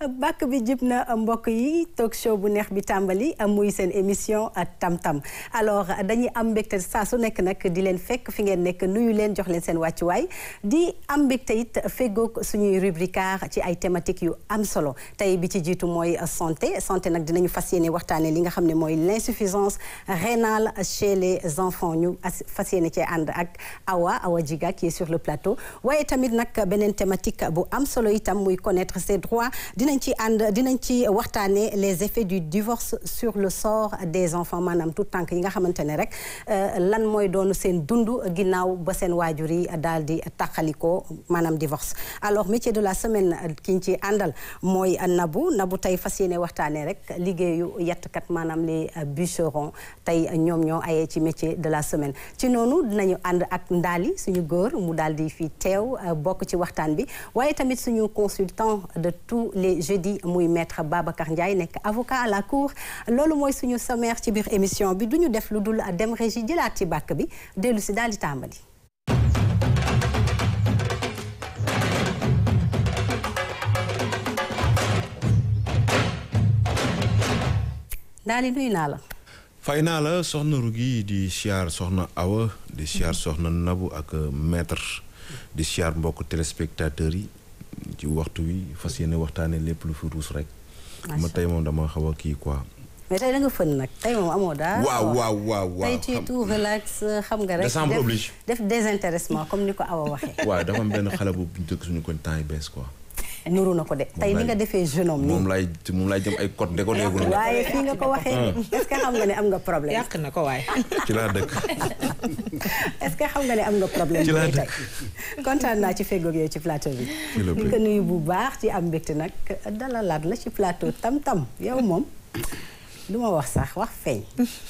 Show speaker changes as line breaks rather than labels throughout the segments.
bàkk bi jib na mbokk yi talk show bu neex bi tàmbali muy seen émission tam-tam alors dañuy am mbégte saa su nekk nag di leen fekk fi ngeen nekk nuyu leen jox leen seen wàccuwaay di am mbégte it feggoog suñuy rubricard ci ay thématiques yu am solo tey bi ci jiitu mooy santé santé nag dinañu fas yéene waxtaane li nga xam ne mooy l'insuffisance rénale chez les enfants ñu fas yéene cee ànd ak Awa Awa Djiga qui est sur le plateau waaye tamit nag beneen thématique bu am solo itam muy connaître ses droits dinañ ci ànd dinañ ci waxtaane les effets du divorce sur le sort des enfants maanaam tout tànk yi nga xamante ne rek lan mooy doonu seen dund ginnaaw ba seen waajur yi daal di tàqalikoo maanaam divorce alors métier de la semaine ki ñu ci àndal mooy Nabou Nabou tey fas yéene waxtaane rek liggéeyu yettkat maanaam les bûcherons tey ñoom ñoo ayee ci métier de la semaine ci noonu dinañu ànd ak Ndaali suñu góor mu daal di fi teew bokk ci waxtaan bi waaye tamit suñu consultant de tous les jeudis muy maître Babacar Ndiaye nekk avocat à la cour loolu mooy suñu sommaire ci biir émission bi duñu def lu dul dem régie jëlaat ci bàkk bi dellu si daal di tàmbali daal di nuyu naa la
fay naa la soxna Rugi di siyaar soxna Awa di siyaar soxna Nabou ak maître di siyaar mbokk téléspectateurs yi ci waxtu wi fas yéene waxtaane lépp lu fi ruus rek ma tey moom dama xaw a kii quoi
mais tey da nga fën nag tey moom amoo daal
waaw waaw waaw waaw
tey tu tout relax xam nga rek
décembre oblige
def désintéressement comme ni ko Awa waxee
waaw dafa am benn xale bu dëkk suñu koñ temps yi bees quoi
nuru na ko de tey ni nga defee jeune homme nii
moom lay moom lay jëm ay code de ko déggul
waaye fii nga ko waxee est-ce que xam nga ne am nga problème
yàq na ko waaye
ci laa dëkk
est-ce que xam nga ne am nga problème
ci laa
tey
dëkk
kontaan naa ci feggoog yow ci plateau bi
S'il vous
di
plaît.
ko nuyu bu baax ci am mbégte nag dalalaat la ci plateau tam-tam yow moom du ma wax sax wax feeñ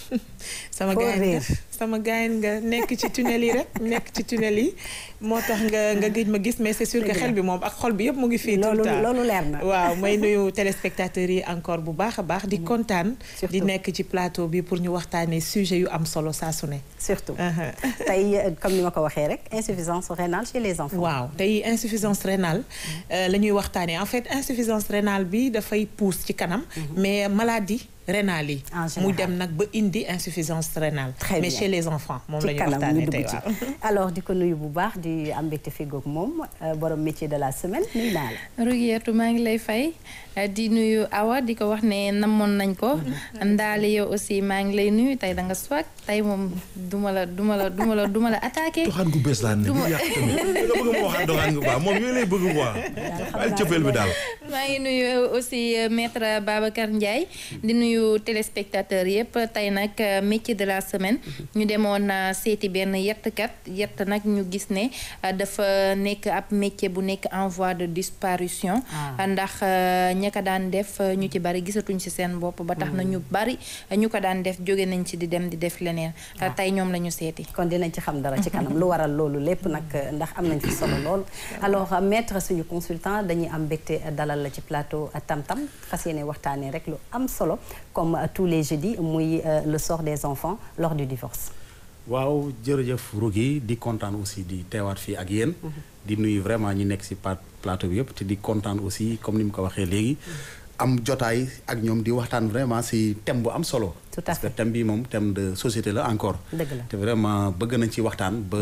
sama
Foo
gaañ
réer.
nga sama gaañ nga nekk ci tunnel yi rek nekk ci tunnel yi moo tax nga nga gëj ma gis mais c'est sûr que
Dëgg la.
xel bi moom ak xol bi yëpp mu ngi fii tout
loolu
le temps
loolu leer na
waaw may nuyu téléspectateurs yi encore bu baax a baax di kontaan
Surtout.
di nekk ci plateau bi pour ñu waxtaanee sujet yu am solo saa su ne
surtout
Uh-huh.
tey euh, comme ni ma ko waxee rek insuffisance rénale chez les enfants
waaw tey insuffisance rénale euh, la ñuy waxtaanee en fait insuffisance rénale bi dafay pousse ci kanam mais maladie rénale yi
En général.
mu dem nag ba indi insuffisance rénale
Très
mais
bien.
chez les enfants moom la
ci
ñuy
kanam ñu
waxtaanee
dugg
tey
ci
waaw
alors di ko nuyu bu baax di am mbégte feggoog moom euh, borom métier de la semaine nuyu naa la
Rugiyeetu maa ngi lay fay eh, di nuyu Awa di ko wax ne namoon nañ ko ndaali yow aussi maa ngi lay nuyu tey da nga swag tey moom duma la duma la duma la duma la attaqué
doxaan gu bees laa ne bu yàq tamit nga bëgg ma waxaat doxaan gu baax moom yooyu lay bëgg quoi ay cëppeel bi daal
maa ngi nuyu aussi euh, maître Babacar Ndiaye di nuyu téléspectateurs yëpp tey nag euh, métier de la semaine ñu demoon euh, seeti benn yettkat yett nag ñu gis ne euh, dafa nekk ab métier bu nekk en voie de disparition
Ah.
ndax euh, ña ko daan def euh, ñu ci bari gisatuñ ci seen bopp ba tax na ñu bari euh, ñu ko daan def jóge nañ ci di dem di def leneen
Ah.
tey ñoom la ñu seeti
kon dinañ ci xam dara ci kanam lu waral loolu lépp nag ndax am nañ fi solo lool alors euh, maître suñu consultant dañuy am mbégte dalal la ci plateau euh, tam-tam fas yéene waxtaanee rek lu am solo comme euh, tous les jeudis muy euh, le sort des enfants lors du divorce
waaw jërëjëf Rougui di kontaan aussi di teewaat fii ak yéen. di nuyu vraiment ñi nekk ci pa- plateau bi yëpp te di kontaan aussi comme ni mu ko waxee léegi. am jotaay ak ñoom di waxtaan vraiment ci thème bu am solo.
Tout à
parce que
fait.
thème bi moom thème de société la encore.
Dëgg la.
te vraiment bëgg nañ ci waxtaan ba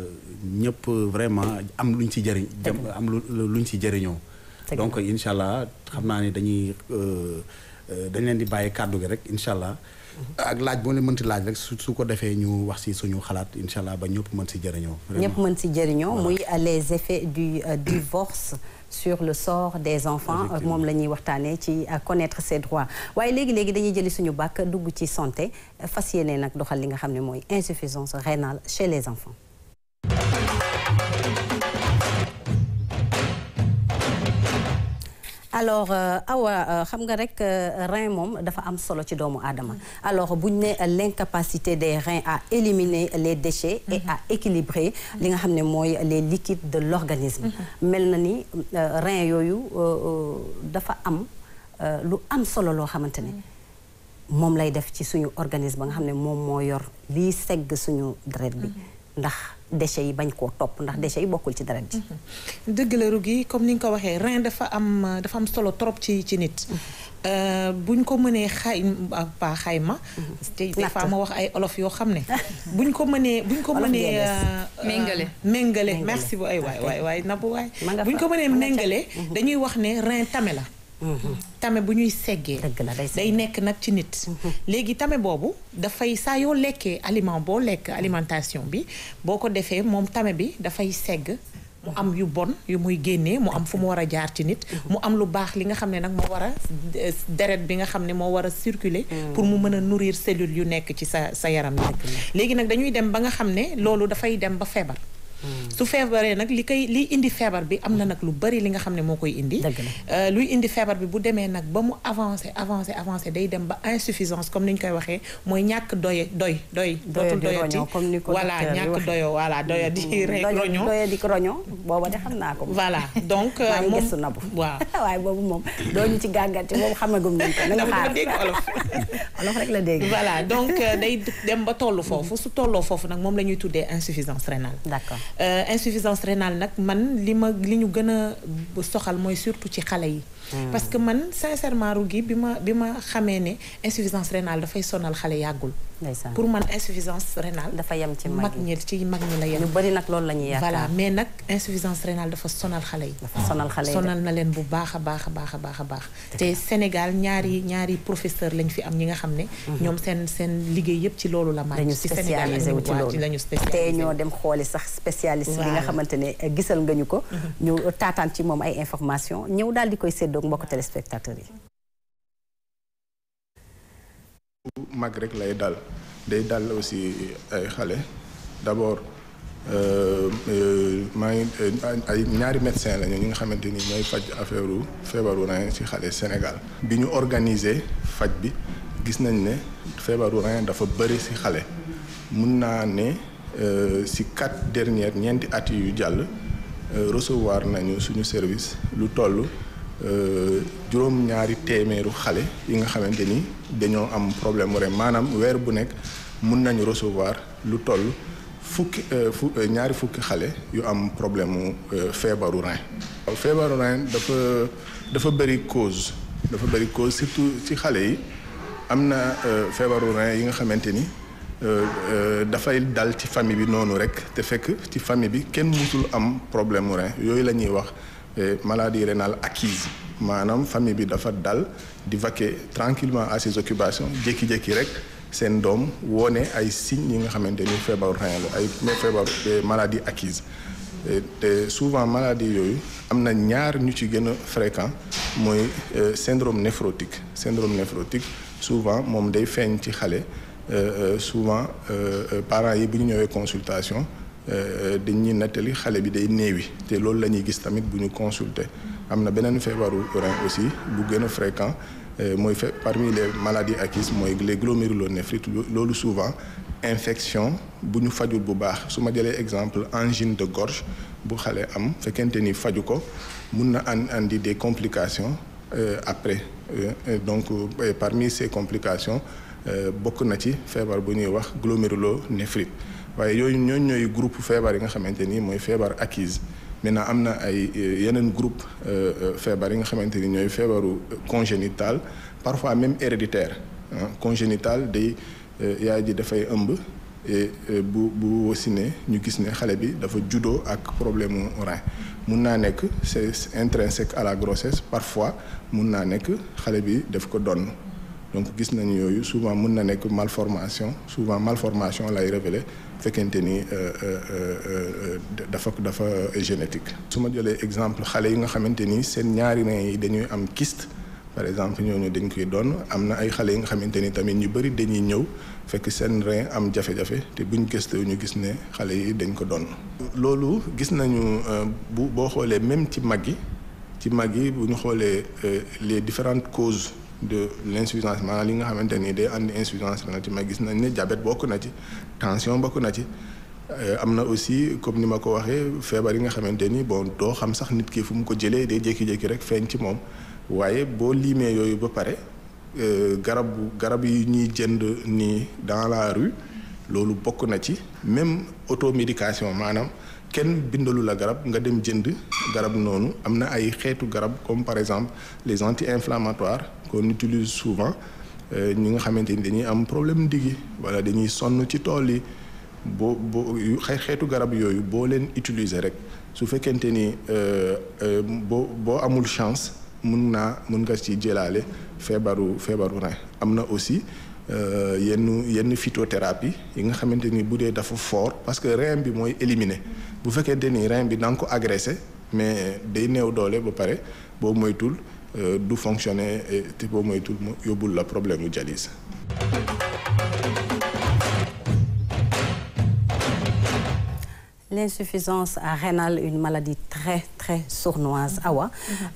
ñëpp vraiment am luñ ci jëriñ. jëm am lu luñ ci jëriñoo.
Dëgg
donc incha allah xam naa ne dañuy euh, euh, dañ leen di bàyyi kàddu gi rek incha allah. ak laaj boo leen mënti laaj rek su su ko defee ñu wax ci suñu xalaat incha allah ba ñëpp mën ci jëriñoo. vraiment.
ñëpp mën si jëriñoo muy euh, les effets du euh, divorce sur le sort des enfants euh,
Effectivement.
moom la ñuy waxtaanee ci euh, connaître ses droits waaye léegi-léegi dañuy jëli suñu bàkk dugg ci santé euh, fas yéene nag doxal li nga xam ne mooy insuffisance rénale chez les enfants alors euh, awa euh, xam nga rek euh, rein moom dafa am solo ci doomu aadama alors buñ ne l'incapacité des reins à éliminer les déchets et à équilibrer li nga xam ne mooy les liquides de l'organisme mel na ni euh, rein yooyu euh, euh, dafa am euh, lu am solo loo xamante ne moom lay def ci suñu organisme ba nga xam ne moom moo yor liy segg suñu deret bi ndax déchets yi bañ koo topp ndax déchets yi bokkul ci deret ji
dëgg la Rougui comme ni nga ko waxee rein dafa am dafa am solo trop ci ci nit buñ ko mënee xay pas xayma te des fois ma wax ay olof yoo xam ne buñ ko mënee buñ ko mënee
méngale
méngale merci bu ay waay waay waay nabu waay buñ ko mënee méngale dañuy wax ne rein tame la tame bu ñuy seggee day nekk nag ci nit léegi tame boobu dafay saa yoo lekkee aliment boo lekk alimentation bi boo ko defee moom tame bi dafay segg mu am yu bon yu muy génnee mu am fu mu war a jaar ci nit mu am lu baax li nga xam ne nag moo war a deret bi nga xam ne moo war a circuler pour mu mën a nourrir cellules yu nekk ci sa sa yaram yi léegi nag dañuy dem ba nga xam ne loolu dafay dem ba feebar su feebaree nag li koy liy indi feebar bi am na nag lu bari li nga xam ne moo koy indi luy indi feebar bi bu demee nag ba mu avancé avancé avancé day dem ba insuffisance comme ni ñu koy waxee mooy ñàkk doye doy doy dootul doyati voilà ñàkk doyo voilà doya di rek roño
doya di roño booba de xam naa ko
voilà donc
moom gëstu nabu
waaw
waaye boobu moom doo ñu ci gàngante boobu xamagum nañ ko na nga xaar
dégg olof
olof rek la dégg
voilà donc day dem ba tollu foofu su tolloo foofu nag moom la ñuy tuddee insuffisance rénale
d'accord
Euh, insuffisance rénale nag man li ma li ñu gën a soxal mooy surtout ci xale yi. parce que man sincèrement Rougui bi ma bi ma xamee ne insuffisance rénale dafay sonal xale yàggul. pour man insuffisance rénale.
dafa yem ci mag
ñi ci mag ñi la yem.
ñu bari nag loolu la ñuy yaakaar
voilà mais nag insuffisance rénale dafa sonal xale yi.
dafa sonal xale yi
sonal na leen bu baax a baax a baax a baax a baax. te Sénégal ñaari ñaari professeur lañ fi am ñi nga xam ne. ñoom seen seen liggéey yëpp ci loolu la.
dañu spécialisé wu ci loolu
lañu spécialisé
te ñoo dem xooli sax spécialiste bi nga xamante ne gisal nga ñu ko. ñu taataan ci moom ay information ñëw daal di koy séddoo mbokk téléspectateurs yi.
mag rek lay dal day dal aussi ay xale d'abord maa ngi ay ñaari médecin lañu ñi nga xamante ni ñooy faj affaire feebaru rein ci xale Sénégal. bi ñu organiser faj bi gis nañ ne feebaru rein dafa bëri ci xale mun naa ne ci quatre dernières ñeenti at yu jàll recevoir nañu suñu service lu toll. juróom-ñaari téeméeru xale yi nga xamante ni dañoo am problème mu rein maanaam weer bu nekk mun nañu recevoir lu toll fukki fu ñaari fukki xale yu am problème mu feebaru rein. feebaru rein dafa dafa bëri cause dafa bëri cause surtout ci xale yi am na feebaru rein yi nga xamante ni dafay dal ci famille bi noonu rek te fekk ci famille bi kenn musul am problème mu rein yooyu la ñuy wax. maladie rénale acquise maanaam famille bi dafa dal di vaquer tranquillement à ses occupations jékki-jékki rek seen doom woone ay signes yi nga xamante ni feebaru rein la ay feebaru maladie acquise te souvent maladie yooyu am na ñaar ñu ci gën a fréquent mooy syndrome néphrotique syndrome néphrotique souvent moom day feeñ ci xale souvent parents yi bu ñu ñëwee consultation dañuy nettali xale bi day néewi te loolu la ñuy gis tamit bu ñu consulter am na beneen feebaru rein aussi bu gën a fréquent mooy fait parmi les maladies acquises mooy les glomérulonéphrites loolu souvent infection bu ñu fajul bu baax su ma jëlee exemple angine de gorge bu xale am fekkente ni faju ko mun na an andi des complications après donc parmi ces complications bokk na ci feebar bu ñuy wax glomérulonéphrite waaye yooyu ñooñu ñooy groupe feebar yi nga xamante ni mooy feebar acquise maintenant am na ay yeneen groupe feebar yi nga xamante ni ñooy feebaru congénital parfois même héréditaire congénital day yaay ji dafay ëmb bu bu wasine ñu gis ne xale bi dafa juddoo ak problème mu rein mun naa nekk c'est intrinsèque à la grossesse parfois mun naa nekk xale bi daf ko donn donc gis nañu yooyu souvent mun na nekk malformation souvent malformation lay révéler fekkente ni dafa dafa génétique. su ma jëlee exemple xale yi nga xamante ni seen ñaari rein yi dañuy am kyste par exemple ñooñu dañ koy doon am na ay xale yi nga xamante ni tamit ñu bëri dañuy ñëw fekk seen rein am jafe-jafe te buñ gëstoo ñu gis ne xale yi dañ ko doon. loolu gis nañu bu boo xoolee même ci mag yi ci mag yi bu ñu xoolee les différentes causes. de l'insuffisance maanaam li nga xamante ni day andi insuffisance rénale ci mag gis nañ ne diabète bokk na ci tension bokk na ci am na aussi comme ni ma ko waxee feebar yi nga xamante ni bon doo xam sax nit ki fu mu ko jëlee day jékki-jékki rek feeñ ci moom waaye boo limee yooyu ba pare garab garab yi ñuy jënd nii dans la rue loolu bokk na ci même automédication maanaam kenn bindalu la garab nga dem jënd garab noonu am na ay xeetu garab comme par exemple les anti-inflammatoires qu'on utilise souvent ñi nga xamante ni dañuy am problème ndiggi wala dañuy sonn ci tool yi boo boo xeetu garab yooyu boo leen utiliser rek su fekkente ni boo boo amul chance mun naa mun nga ci jëlaale feebaru feebaru rein am na aussi yenn yenn phytothérapie yi nga xamante ni bu dee dafa fort parce que rein bi mooy éliminer bu fekkente ni rein bi da nga ko agressé mais day néew doole ba pare boo moytul du fonctionner te boo moytul mu yóbbul la problème mu dialyse
l'insuffisance rénale une maladie très très sournoise awa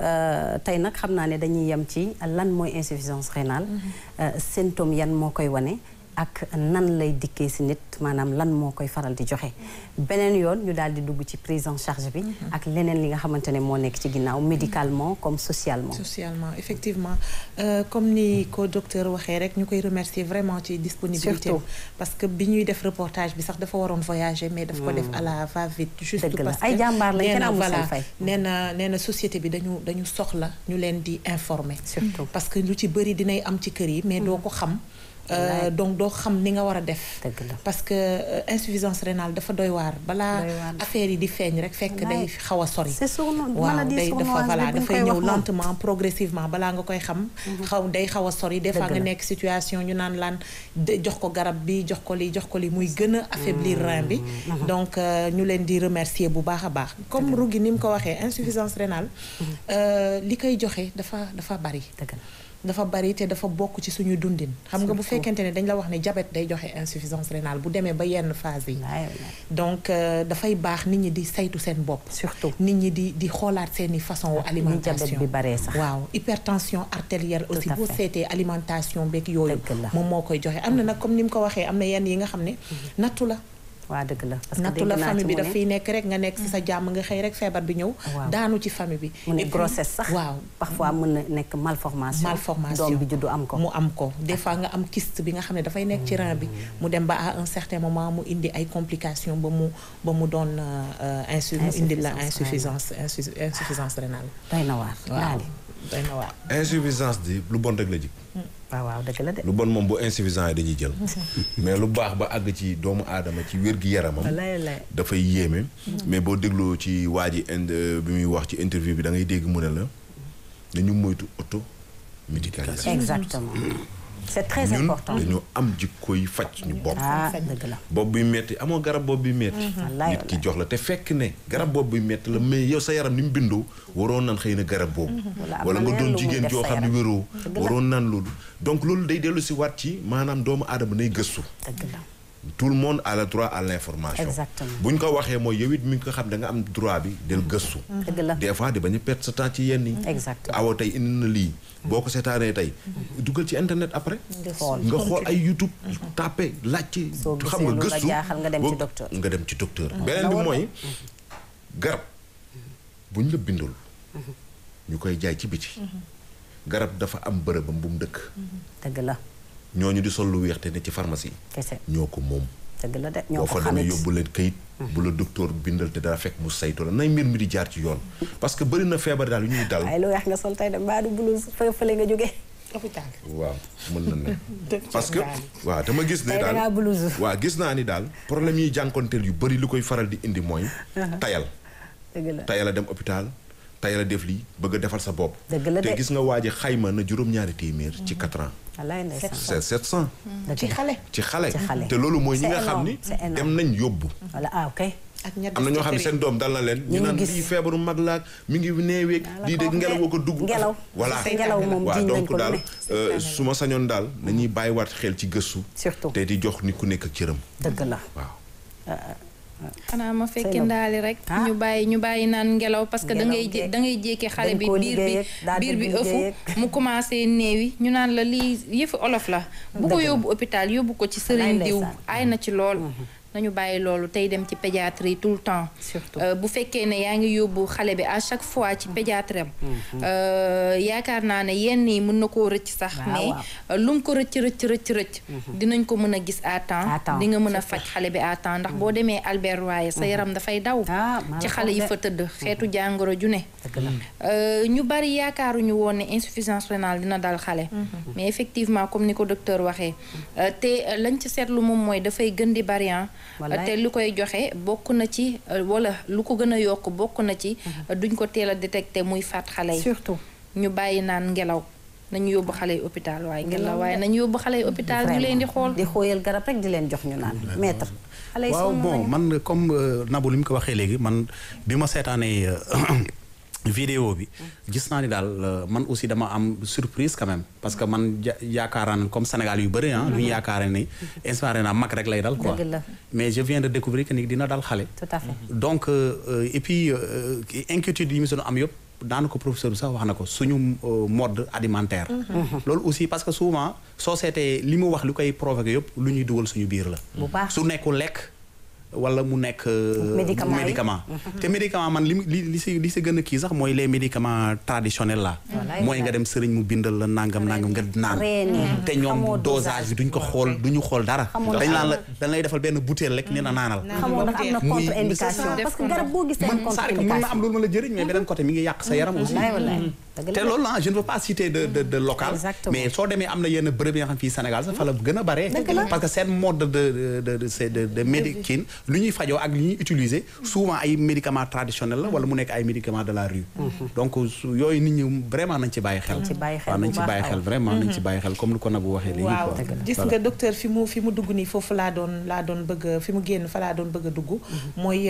tey nag xam naa ne dañuy yem ci lan mooy insuffisance rénale symptômes yan moo koy wane ak nan lay dikkee si nit maanaam lan moo koy faral di joxe beneen yoon ñu daal di dugg ci prise en charge bi ak leneen li nga xamante ne moo nekk ci ginnaaw médicalement comme socialement
socialement effectivement euh, comme ni ko docteur waxee rek ñu koy remercier vraiment ci disponibilité
Surtout.
parce que bi ñuy def reportage bi sax dafa waroon voyager mais daf ko def à la va vite juste
Dëgg la.
parce que
Ay jàmbaar lañ,
nee
kenn
na
amul seen
voilà
fay.
nee na nee na société bi dañu dañu soxla ñu leen di informer
Surtout.
parce que lu ci bëri dinay am ci kër yi mais doo ko xam Euh,
Wallaay.
donc doo xam ni nga war a def
Dëgg la.
parce que euh, insuffisance rénale dafa doy waar balaa
Doy waar.
affaire yi di feeñ rek fekk day
Wallaay.
xaw a sori
c'est sournois
waaw
maladie
day dafa
sournoise
voilà
bi bu ñu
dafay
koy
ñëw
wax moom.
lentement progressivement balaa nga koy xam xaw day xaw a sori des fois
Dëgg
nga
la.
nekk situation ñu naan laan de jox ko garab bi jox ko li jox ko li muy gën a affaiblir rein bi donc euh, ñu leen di remercier bu baax a baax comme Rougui ni mu ko waxee insuffisance rénale euh, li koy joxe dafa dafa bari
dëgg la
dafa bari te dafa bokk ci suñu dundin xam nga bu
Surtout.
fekkente ne dañ la wax ne diabète day joxe insuffisance rénale bu demee ba yenn phase yi
wallaay wallaay.
donc euh, dafay baax nit ñi di saytu seen bopp
surtout
nit ñi di di xoolaat seeni façon wu
ni
alimentation
diabète bi baree sax
waaw hypertension artérielle
Tout
aussi
à
boo
fait.
seetee alimentation beeg yooyu
Dëgg la.
moom moo koy joxe am na nag comme ni mu ko waxee am na yenn yi nga xam ne nattu la
waa dëgg la parce que
nattu
dégg
la
naa
famille
ci
bi
mu ne-
dafay nekk rek nga nekk ci sa jàmm nga xëy rek feebar bi ñëw
Waaw.
daanu ci famille bi
mu ne
Et puis-
grossesse sax
waaw
parfois mën na nekk malformation
malformation
doom bi juddu am ko
mu am ko des fois nga am kyste bi nga xam ne dafay nekk ci rein bi mu dem ba à un certain moment mu indi ay complications ba mu ba mu doon euh, insu mu indi la
Insuffisance
insuffisance insu- insuffisance rénale
doy na waar
waaw
daali
doy na waar
insuffisance di lu bon rek la jig
waaw waaw dëgg la de
lu bon moom bu insuffisant yi dañuy jël mais lu baax ba àgg ci doomu aadama ci wér-gi-yaramam
wallaay wallaay
dafay yéeme mais boo dégloo ci waa ji ind bi muy wax ci interview bi da ngay dégg mu ne la dañu moytu auto médicalisation
exactement c'est très
ñun
important
dañu am jikkoy faj suñu bopp
ah dëgg la
bopp buy metti amoo garab bopp buy metti
Wallaay,
nit ki jox la te fekk ne garab bopp buy metti la mais yow sa yaram ni mu bindoo waroon nan xëy na garab boobu
Wala am
wala
na
nga
leneen
doon
lu muy
jigéen
def
joo
sa
xam ne
yaram.
wéroo
Dëgg la.
waroon nan loolu donc loolu day dellu si waat ci maanaam doomu aadama nay gëstu
dëgg la
tout le monde a le droit à l'information
Exactement.
bu ñu ko waxee mooy yow it mi ngi ko xam da nga am droit bi del gëstu
dëgg la
des fois di bañ a perdre sa temps ci yenn yi
Exactement.
awa tey indi na lii boo ko seetaanee tey dugal ci internet après
xool.
nga xool ay youtube tapé laajte
Soo gisee
xam nga
lu la
gëstu
jaaxal nga dem ci
boo-
docteur.
nga dem ci docteur beneen bi mooy garab bu ñu la bindul ñu koy jaay ci biti garab dafa am bërëbam bu mu dëkk
dëgg la
ñooñu di sol lu weex te ne ci pharmacie
kese
ñoo ko moom
dëgg la de ñoo
boo
ko
fa demee
xamit
yóbbu leen kayit bu la docteur bindal te dara fekk mu saytu la nay mbir mi di jaar ci yoon parce que bëri na feebar daal yu ñuy dal
waaye lu weex nga sol tey de mbaa du blouse fë fële nga jógee
hôpital
waaw mën na ne
Docteur
parce que
Ndane.
waaw dama gis ne
Tey dangaa
daal
blouse.
waaw gis naa ni daal problème yi jànkonteel yu bëri li koy faral di indi mooy tayal
dëgg la
tayal a dem hôpital tayal a def lii bëgg a defal sa bopp
Dëgg la
te
de.
gis nga waa ji xayma na juróom-ñaari téeméer ci 4 ans
wallaay ndeysaan
c'est 700
ci xale
ci xale
Ci xale.
te loolu mooy ñi
C'est
nga xam
énorme,
ni
c'est énorme.
dem nañ yóbbu
wala ah ok
ak ñett
am na ñoo xam ne
ci
seen doom dal na leen
ñu
ñu naan
gis.
lii feebaru mag laag mi ngi neeweeg
la
lii de
ko wax
ngelaw
de.
woo ko dugg
Ngelaw.
voilà
Say
ngelaw
tànn la.
moom
waaw
jiñ nañ
donc
ko lu
daal
ne
euh, su ma sañoon daal nañuy bàyyiwaat xel ci gëstu
surtout
te di jox nit ku nekk ak cëram
dëgg la
waaw
xanaa ma fekki
Seynou.
ndaali rek
Ah.
ñu bàyyi ñu bàyyi naan ngelaw parce que da ngay
Ngelaw
jé-
geeg.
da ngay jékki xale
dañ
bi
koo
biir bi
liggéey ak daa
biir bi
dem
ëfu
liggéey
mu commencé néewi ñu naan la lii yëfu olof la bu ko
Dëgg la.
yóbbu hôpital yóbbu ko ci
Wallaay
sëriñ diw
ndeysaan.
ay na ci lool nañu bàyyi loolu tey dem ci pédiatrie tout le temps.
surtout
bu fekkee ne yaa ngi yóbbu xale bi à chaque fois ci pédiatre am. yaakaar naa ne yenn yi mën na koo rëcc sax. mais lu mu ko rëcc rëcc rëcc rëcc. dinañ ko mën a gis à temps. di nga mën a faj xale bi à temps ndax boo demee Albert Royer sa yaram dafay daw. ci xale yi fa tëdd xeetu jàngoro ju ne. ñu bari yaakaaruñu woon ne insuffisance rénale dina dal xale. mais effectivement comme ni ko docteur waxee te lañ ci seetlu moom mooy dafay gën di bari te lu koy joxe bokk na ci wala lu ko gën a yokk bokk na ci duñ ko teel a détecté muy faat xale yi
surtout
ñu bàyyi naan ngelaw nañu yóbbu xale yi hôpital waaye ngelaw waaye nañu yóbbu xale yi hôpital ñu leen di xool
di xooyal garab rek di leen jox ñu naan maître xale yi
waaw bon man comme Nabou li mu ko waxee léegi man bi ma seetaanee vidéo bi gis naa ni daal man aussi dama am surprise quand même parce que man yaakaaraan comme Sénégal yu bëri ah lu ñu yaakaare ni inspiré naa mag rek lay dal quoi mais je viens de découvrir que ni dina dal xale
tout à fait
donc et puis inquiétude yi mu doon am yëpp daanaka professeur bi sax wax na ko suñu mode alimentaire loolu aussi parce que souvent soo seetee li mu wax li koy provoqué yëpp lu ñuy dugal suñu biir la su nekkul lekk wala mu nekk médicament te médicament man li li li si li si gën a kii sax mooy les médicaments traditionnels la mooy nga dem sëriñ mu bindal la nangam nangam nga naan te ñoom dosage bi duñ ko xool duñu xool dara dañ naan la dañ lay defal benn bouteille rek nee na naanal
xamoo ndax am na contre indication parce que garab boo gis seen contre
indication mën na am loolu ma la jëriñ mais beneen côté mi ngi yàq sa yaram aussi te loolu la je ne veux pas citer de de de local mais soo demee am na yenn bërëb yi nga xam fii Sénégal sax fa la gën a bare parce que seen mode de de de de de médecine lu ñuy fajoo ak li ñuy utiliser souvent ay médicaments traditionnels la wala mu nekk ay médicaments de la rue donc yooyu nit ñi vraiment nañ ci bàyyi xel waaw nañ ci bàyyi xel vraiment nañ ci bàyyi xel comme lu ko Nabou waxee léegi
waaw gis nga docteur fi mu fi mu dugg nii foofu laa doon laa doon bëgg fi mu génn fa laa doon bëgg a dugg mooy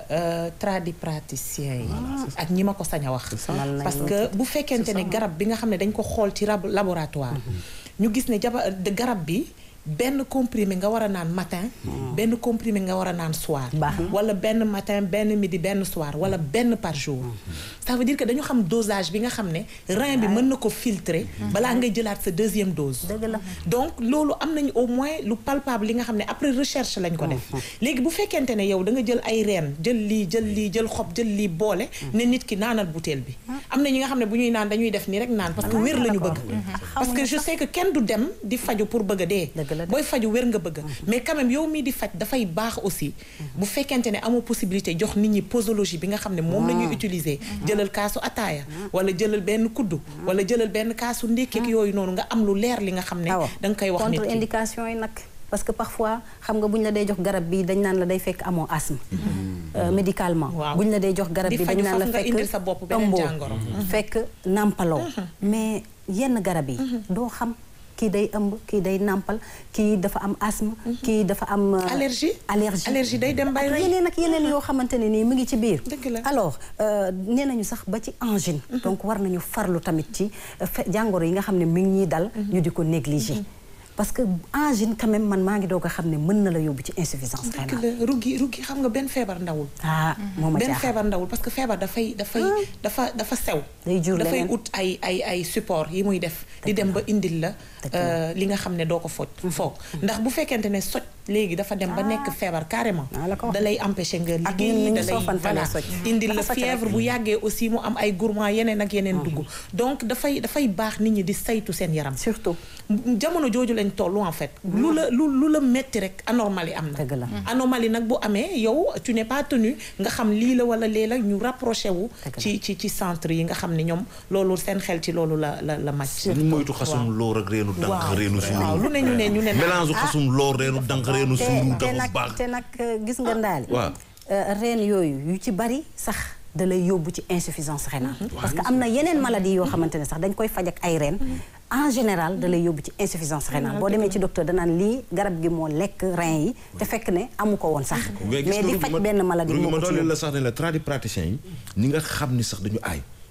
tradipraticiens yi ak ñi ma ko sañ a wax parce que bu fekkente ne garab bi nga xam ne dañ ko xool ci laboratoire ñu gis ne jaba garab bi benn comprimé nga war a naan matin benn comprimé nga war a naan soir wala benn matin benn midi benn soir wala benn par jour ça veut dire que dañu xam dosage bi nga xam ne rein bi mën na ko filtrer balaa ngay jëlaat sa deuxième dose donc loolu am nañu au moins lu palpable li nga xam ne après recherche lañ ko def léegi bu fekkente ne yow da nga jël ay reen jël lii jël lii jël xob jël lii boole ne nit ki naanal butéel bi am na ñi nga xam ne bu ñuy naan dañuy def nii rek naan parce que wér la ñu bëgg parce que je sais que kenn du dem di faju pour bëgg a dee booy faju wér nga bëgg mais quand même yow mii di faj dafay baax aussi bu fekkente ne amoo possibilité jox nit ñi posologie bi nga xam ne moom la ñuy utiliser jëlal kaasu ataaya wala jëlal benn kuddu wala jëlal benn kaasu ndékkeek yooyu noonu nga am lu leer li nga xam ne da nga koy wax nit
contre indication yi nag parce que parfois xam nga bu ñu la day jox garab bi dañ naan la day fekk amoo asthme médicalement bu ñu la day jox garab bi dañ naan la fekk ëmboo fekk nàmpaloo mais yenn garab yi doo xam kii day ëmb kii day nàmpal kii dafa am asthme kii dafa am
allergie
allergie
allergie day dem bay rey
yeneen ak yeneen yoo xamante ne nii mu ngi ci biir
dëgg la
alors nee nañu sax ba ci angine donc war nañu farlu tamit ci jàngoro yi nga xam ne mi ngi ñuy dal ñu di ko négliger parce que angine quand même man maa ngi doog a xam ne mën na la yóbbu ci insuffisance rénale.
dëgg la ruggi ruggi xam nga benn feebar ndawul.
ah moom ma
benn feebar ndawul parce que feebar dafay dafay dafa dafa sew.
day jur
dafay
leneen
ut ay ay ay support yi muy def. di dem ba indil la. li nga xam ne doo ko foj. foog ndax bu fekkente ne soj léegi dafa dem ba nekk feebar carrément. da lay empêcher nga liggéey da lay voilà indil la fièvre bu yàggee aussi mu am ay gourmand yeneen ak yeneen dugg. donc dafay dafay baax nit ñi di saytu seen yaram.
surtout
jamono jooju lañ toll en fait. lu la lu lu la metti rek anomalie am na.
dëgg la
anomalie nag bu amee yow tu n'es pas tenu nga xam lii la wala lee la ñu rapproché wu. ci ci ci centre yi nga xam ne ñoom loolu seen xel ci loolu la la la màcc.
ñu moytu xasum loor ak reenu dànq reenu suuru.
waaw lu ne ñu ne ñu ne.
mélange xasum loor reenu dànq reenu suuru
te
dafa
nag
baax.
te nag gis nga ndaali
waaw
reen yooyu yu ci bari sax da lay yóbbu ci insuffisance rénale parce que am na yeneen maladie yoo xamante ne sax dañ koy faj ak ay reen en général da lay yóbbu ci insuffisance rénale boo demee ci docteur danaan lii garab gi moo lekk rein yi te fekk ne amu ko woon sax mais di faj benn maladie moo
ma
ko ci
doole
yóbbu
la sax ne la tradipraticiens yi ñi nga xam ni sax dañu aay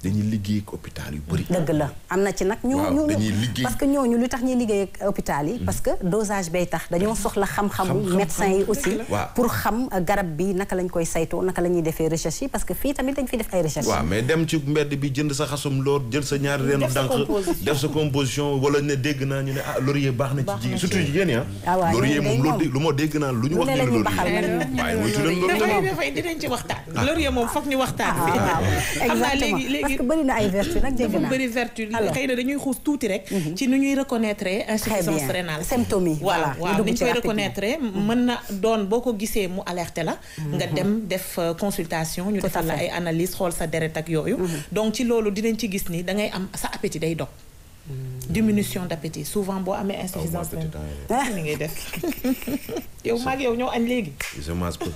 dañuy liggéey ak hôpital yu bëri.
dëgg la am na ci nag. ñu
waaw
ñu
dañuy liggéey
parce que ñooñu li tax ñuy liggéey ak hôpital yi. parce que dosage bay tax dañoo soxla xam-xamu.
Xam-xam,
médecin yi aussi.
waaw.
pour xam garab bi naka lañ koy saytoo naka la ñuy defee recherche yi parce que fii tamit dañ fi def ay recherche.
waaw mais dem ci mbedd bi jënd sa xasum loor jël sa ñaari reenu
Def sa
dànq
composition.
def sa composition wala ne dégg naa ñu ne ah laurier baax na ci jigéen surtout jigéen ñi
Ah waaw,
laurier
ñoom
moom
day
loo
moom.
dé- lu ma dégg naa lu ñu
Lu
wax
ne
ñu
la
ne
ñuy
laurier
baxal nag.
waaye moytu leen loolu
dafay
tamit
dafay dinañ ci waxtaan laurier moom foog ñu waxtaan
ah
fi
waaw
xam naa
exactement
léegi
parce
léegi
que bëri na ay vertu nag dégg
dafa
naa.
bëri vertu
Alors.
xëy na dañuy xuus tuuti rek ci nu ñuy reconnaître insuffisance
bien.
rénale
Symptômes yi, voilà,
waaw
ñu
waaw
dugg
ni ñu
ci
koy
rapidement.
reconnaître mën na doon boo ko gisee mu alerté la nga dem def euh, consultation ñu
Tout à
defal la
fait.
ay analyse xool sa deret ak yooyu donc ci loolu dinañ ci gis ni da ngay am sa appétit day dog diminution d'appétit souvent boo amee insuffisance
appétit
rénale ni ngay def yow maag yow ñoo añ léegi
je mange peu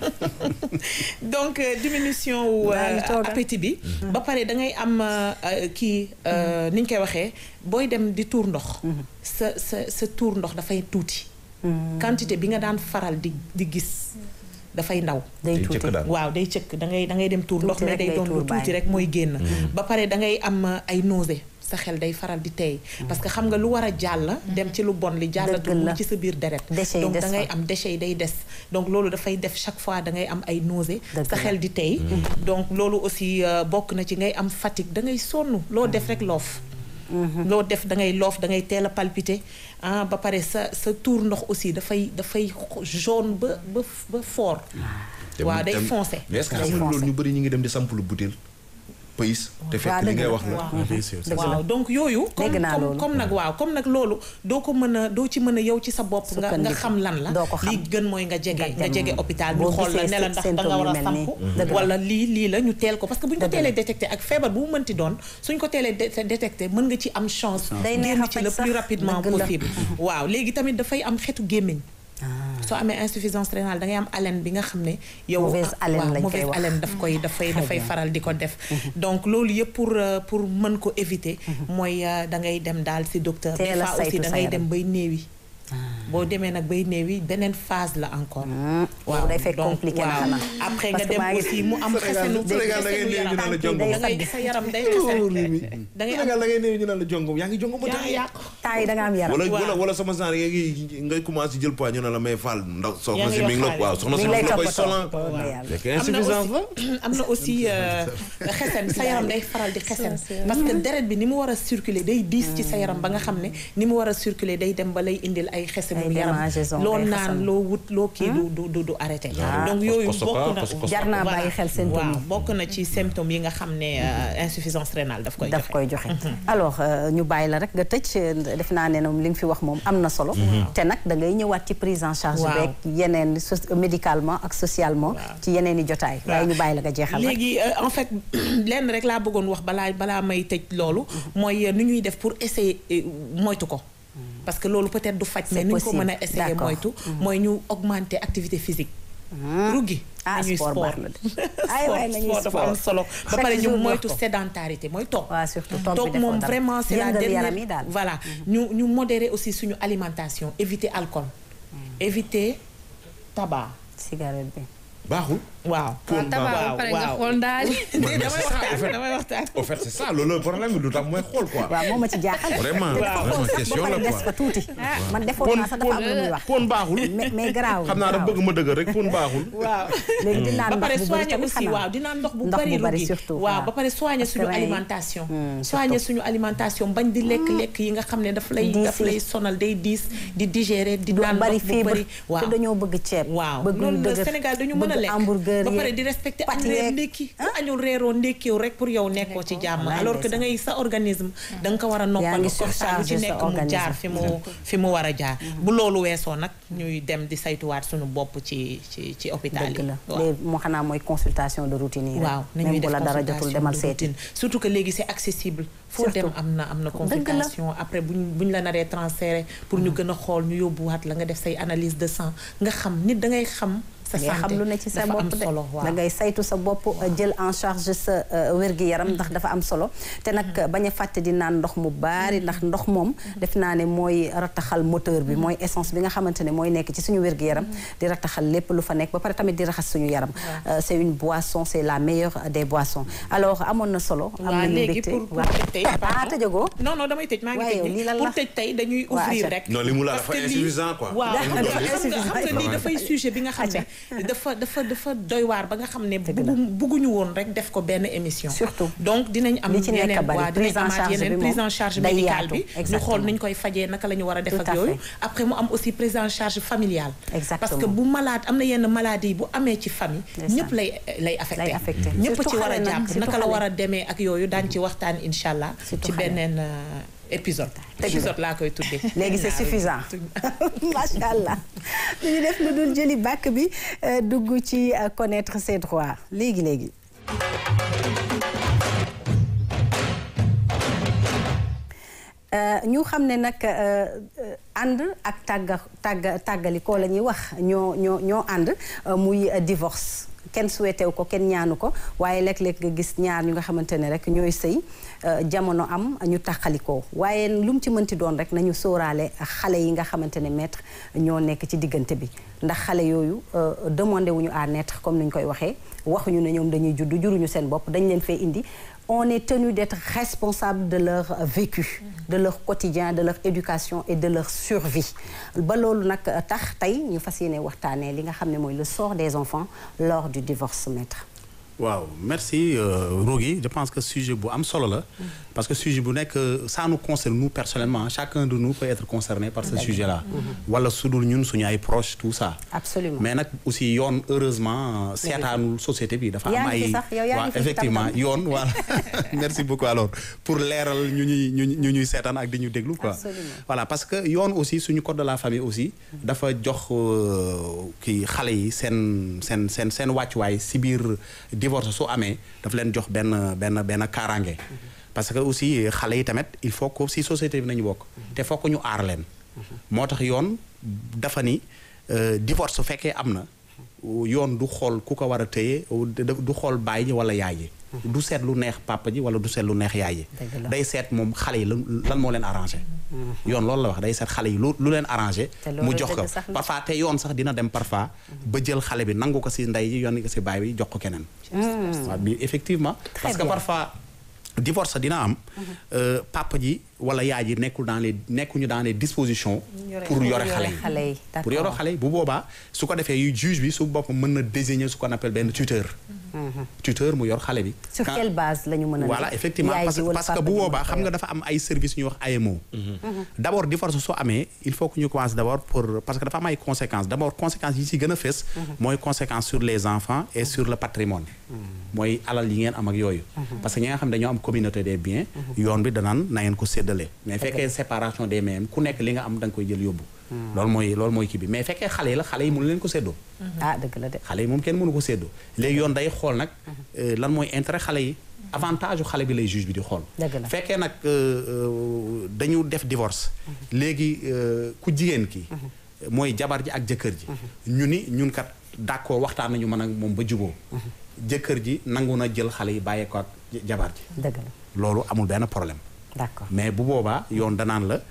donc euh, diminution wu
Maa ngi
euh,
toogal.
appétit bi ba pare da ngay am euh, euh, kii euh, ni ñu koy waxee booy dem di tuur ndox sa sa sa tuur ndox dafay tuuti quantité bi nga daan faral di di gis dafay ndaw
day
Day
tuuti
cëkk daal.
waaw day cëkk da ngay da ngay dem tuur ndox
Tuuti
mais
rek
day
ngay
doon
tuur
lu tuuti
bàyyi.
rek mooy génn ba pare da ngay am euh, ay nausée sa xel day faral di tey parce que xam nga lu war a jàll dem ci lu bon li jàllatul
Dëgg la.
mu ci sa biir deret
Déchets yi
donc
des
da ngay
fa.
am déchets yi day des donc loolu dafay def chaque fois da ngay am ay nausée
Dëgg
sa
la.
xel di tey donc loolu aussi euh, bokk na ci ngay am fatigue da ngay sonn loo def rek loof loo def da ngay loof da ngay teel a palpiter ah ba pare sa sa tuur ndox aussi dafay dafay jaune ba ba ba fort waaw day foncé
mais est-ce que
Day
xam nga
foncé.
loolu ñu bëri ñu ngi dem di sampulu butéel pays te fekk li
dëgg
ngay
la.
wax la
waaw.
bien sûr c'est
Dëgg
ça.
la.
waaw donc yooyu comme
Dégg naa
comme
loolu.
comme nag waaw comme nag loolu doo ko mën a doo ci mën a yow ci sa bopp nga nga
Sukkandiku.
xam lan la
Doo ko xam.
li gën mooy nga jege
Nga
nga
dem.
jege hôpital
Boo
ñu xool la
gisee
ne la ndax da nga
symptômes
war a
yu mel nii.
samp
Dëgg la.
wala lii lii la ñu teel ko parce que bu ñu ko
Dëgg la.
teelee détecté ak feebar bu mu mënti doon suñ ko teelee dé- détecté mën nga ci am chance
Day neex a
génn ci
faj
le
sax.
plus rapidement
Dëgg la.
possible waaw léegi tamit dafay am xetu gémmiñ soo amee insuffisance rénale da ngay am haleine bi nga xam ne yow
Mauvaise haleine
waaw,
lañ koy
mauvaise
wax.
haleine daf koy dafay
Très
dafay
bien.
faral di ko def donc loolu yëpp pour euh, pour mën ko éviter mooy euh, da ngay dem daal ci docteur des
Teel a
fois aussi
saytu
da
sa
ngay
yaram.
dem bay néewi boo demee nag bay néewi beneen phase la encore
boobu day fekk compliqué na xanaa.
après
Parce
nga
que
dem
maa ngi-
aussi mu am xesenu
Sénégal da ngay néew ñu naan la jongom.
da ngay sa yaram day xesen da ngay am
Sénégal da ngay néew ñu naan la jongom yaa ngi jongom ba
yaa
tey
yàqu
temps yi da nga am yaram.
wala
Waaw.
wala wala sama genre yaa ngi ngay commencé jël poids ñu ne la may faal ndax soxna
Yaa ngi
si mi ngi la
yokkaale.
waaw soxna
Mi
si
ngi
mi
lay
ngi la koy
toppatoo.
solan
Waaw, waaw.
fekk
am na
insuffisance la
aussi am na aussi euh, xesen sa yaram day faral di xesen parce que deret bi ni mu war a circuler day diis ci sa yaram ba nga xam ne ni mu war a circuler day dem ba lay indil ay xesenu
Ay
yaram
démangeaison,
loo
day
naan
xasan.
loo wut loo kii du du du du arrêté donc
kos-
yooyu
kosoka,
bokk na
kos- kosoka.
Jar naa
voilà.
bàyyi xel symptômes
waaw
yi.
bokk na ci symptômes yi nga xam ne euh, insuffisance rénale daf koy
daf
joxe
koy joxe alors euh, ñu bàyyi la rek nga tëj euh, def naa ne moom li nga fi wax moom am na solo te nag da ngay ñëwaat ci prise en charge
Waaw.
beeg yeneen so- médicalement ak socialement ci yeneen i jotaay waaye ñu bàyyi la nga jeexal rek
léegi euh, en fait lenn rek laa bëggoon wax balaa balaa may tëj loolu mooy euh, nu ñuy def pour essayer euh, moytu ko parce que loolu peut-être du faj mais
C'est
ni ñu ko
possible.
mën a essayer
D'accord.
moytu mooy ñu augmenter activité physique ruggi
ah
nañuy
sport
sport
baax na de ay waay nañuy
sport dafa am
sport
solo ba
Chaque
pare ñu
jour ñu
moytu
wax ko.
sédentarité mooy toog
waaw surtout toog bi
toog
defoo
moom
dara.
vraiment c'est la
Yëngal
dernière
yaram yi daal
voilà ñu ñu modérer aussi suñu alimentation éviter alcool éviter tabac
cigarette bi
baaxul
waaw
Pon
tabac ba
waaw,
pare nga
waaw.
xool daal
mais
damay
c'est ça,
waxtaan
en fait.
damay waxtaan
au fait c'est ça loolu le problème bi lu tax mooy xool quoi
waaw moo ma ci jaaxal
Vraiment,
te dafa
vraiment,
xool sax
question
ba pare
la
des
quoi.
fa tuuti man defoon naa sax dafa am lu muy wax
pon baaxul
mais mais garaaw
xam naa dafa bëgg ma dëgg rek pon baaxul
waaw
léegi di naan
ba pare
ndox bu bëri
soigner
tamit
aussi
xanaa
waaw di naan ndox bu
Ndox
bari
bu bari
rugi
surtout,
waaw
waaw.
ba pare soigner
Parce que
suñu
rein yi-
alimentation
Hmm,
soigner suñu alimentation bañ di lekk lekk yi nga xam ne daf lay
Diis
daf
yi.
lay sonal day diis di digérer di
du
naan
bari
ndox bu
fibre
bari
te
waaw
dañoo bëgg ceeb
waaw
bëgg lu
loolu la
dëgër
Sénégal dañu mën a
bëgg
lekk
hamburger
ba pare
yeeg
di respecter
pâtes
añ reer
yeeg.
ndékki ku añul reeroo ndékkiw rek pour yow nekkoo ci jàmm
Wallaay
alors que da
ndeysaan.
ngay sa organisme da nga ko war a
Yaa
noppal
ngi
comme ça lu ci
surcharger sa
nekk mu
organisme.
jaar fi mu fi mu war a jaar bu loolu weesoo nag ñuy dem di saytuwaat suñu bopp ci ci ci hôpital yi
dëgg la
waaw.
léegi moo xanaa mooy consultation de routine yi rek
waaw nañuy
même bu
def
la dara
consultation
jotul demal
de
seeti
routine surtout que léegi c'est accessible foo
Surtout.
dem am na am na
Dëgg la.
consultation après buñ buñ la naree transféré pour ñu gën a xool ñu yóbbuwaat la nga def say analyse de sang nga xam nit da ngay xam sa
ngay xam
santé
lu ne ci sa
dafa am
bopp de
solo, waaw.
da ngay saytu sa bopp jël en charge sa wér-gi-yaram ndax dafa am solo te nag bañ a fàtte di naan ndox mu baari ndax ndox moom def naa ne mooy rataxal moteur bi mooy essence bi nga xamante ne mooy nekk ci suñu wér-gi-yaram di rataxal lépp lu fa nekk ba pare tamit di raxas suñu yaram Euh, c'est une boisson c'est la meilleure des boissons alors amoon na solo am
waaw
nañu
léegi
mbégte
pour pour
waaw.
tëj tey
ah
pardon.
tëjagoo
non non damay tëj maa ngi
waaye
tëj
yow lii lan
nii
la
pour tëj tey dañuy
Waa,
ouvrir
acca.
rek
non li mu la
parce
dafa
que lii-
insuffisant quoi.
waaw
Li mu doon
xam
lii.
nga xam nga lii dafay sujet bi nga xam ne dafa dafa dafa doy waar ba nga xam ne buggu bugguñu woon rek def ko benn émission
Surtout.
donc dinañ am
Li ci nekk
yeneen
bari,
waa
prise
dinañ
en
amaat
charge
yeneen
bi
prise
moom
en charge
day
médicale
yaatu,
bi ñu
exactement.
xool niñ koy fajee naka la ñu war a def
Tout
ak
à
yooyu
fait.
après mu am aussi prise en charge familiale
Exactement.
parce que bu malade am na yenn maladie bu amee ci famille
Ndeysaan.
ñëpp lay lay affecté
Lay affecté.
ñëpp
Surtout
ci war a
xale nag,
jàpp
surtout
naka la
xale.
war a demee ak yooyu daañ ci waxtaan incha allah
Surtout
ci
xale.
beneen euh, épisode épisode laa koy tuddee
léegi c'est suffisant macha allah lu ñu def lu dul jëli bàkk bi euh, dugg ci euh, connaître ses droits léegi léegi. Euh, ñu xam ne nag euh, euh, ànd ak tàgga tàgga tàggalikoo la ñuy wax ñoo ñoo ñoo ànd euh, muy euh, divorce kenn souhaité wu ko kenn ñaanu ko waaye léeg-léeg nga gis ñaar ñu nga xamante ne rek ñooy sëy euh, jamono am ñu tàqalikoo waaye lu mu ci mënti doon rek nañu sóoraale xale yi nga xamante ne maître ñoo nekk ci diggante bi ndax xale yooyu euh, demandé wuñu à naître comme ni ñu koy waxee waxuñu ne ñoom dañuy juddu juruñu seen bopp dañ leen fee indi on est tenu d'être responsable de leur vécu de leur quotidien de leur éducation et de leur survie ba loolu nag tax tey ñu fas yéene waxtaanee li nga xam ne mooy le sort des enfants lors du divorce maître
waaw merci euh, Rougui je pense que sujet bu am solo la parce que sujet bu nekk ça nous concerne nous personnellement chacun de nous peut être concerné par ce sujet là wala su dul ñun suñu ay proches tout ça
absolument
mais nag aussi yoon heureusement seetaanul société bi dafa am
yaa ngi fi
ay
sax, yow yaa ngi
waaw
fi ci
effectivement
tam-tam.
yoon voilà merci beaucoup alors pour leeral ñu ñuy ñu ñu ñuy seetaan ak di ñu déglu quoi
Absolument.
voilà parce que yoon aussi suñu code de la famille aussi dafa jox euh, kii xale yi seen seen seen seen wàccuwaay si biir divorce su amee daf leen jox benn benn benn kaaraange parce que aussi xale yi tamit il faut que si société bi nañu bokk te faut que ñu aar leen moo tax yoon dafa ni euh, divorce su fekkee am na yoon du xool ku ko war a téye du xool baay ji wala yaay ji du seet lu neex papa ji wala du seet lu neex yaay ji
Dëgg la.
day seet moom xale yi lan lan moo leen arrangé yoon loolu la wax day seet xale yi lu lu leen arrangé
Te loolu
mu jox ko
dëgg sax la.
parfois te yoon sax dina dem parfois ba jël xale bi nangu ko si ndey ji yoon ko si baay bi jox ko keneen waaw bi effectivement
Très
parce que
bien.
parfois divorce dina am euh, papa ji wala yaay ji nekkul dans les nekkuñu dans les dispositions pour yore xale yi
xale yi
pour yore xale yi bu boobaa su ko defee yu juge bi su boppam mën na désigner ce qu'on appelle benn tuteur tuteur mu yor xale bi
sur
Quand-
quelle base la ñu mën a
voilà
ne
effectivement
yaay
parce
ji
que
wala
parce que
papa
bu
ji
boobaa
moo ko
xam nga
yor.
dafa am ay services ñuy wax AMO. d' abord divorce soo amee il faut que ñu commence d' abord pour parce que dafa am ay conséquences d' abord conséquences yi ci gën a fës. mooy conséquences sur les enfants et sur le patrimoine. mooy alal yi ngeen am ak yooyu. parce que ñi nga xam ne dañoo am communauté des biens. yoon bi danaan na ngeen ko séddale. mais fekkee séparation des biens ku nekk li nga am da nga koy jël yóbbu. loolu mooy loolu mooy kii bi mais fekkee xale yi la xale yi mënu leen ko séddoo.
ah dëgg la de
xale yi moom kenn mënu ko séddoo léegi yoon day xool nag euh, lan mooy intérêt xale yi avantage u xale bi lay juge bi di xool
Dëgg la.
fekkee nag euh, euh, dañu def divorce léegi euh, ku jigéen ki mooy jabar ji ak jëkkër ji ñu ni ñun kat d'accord waxtaan nañu mën ak moom ba juboo jëkkër ji nangu na jël xale yi bàyyee ko ak jabar ji
dëgg la
loolu amul benn problème
d'accord
mais bu boobaa yoon danaan la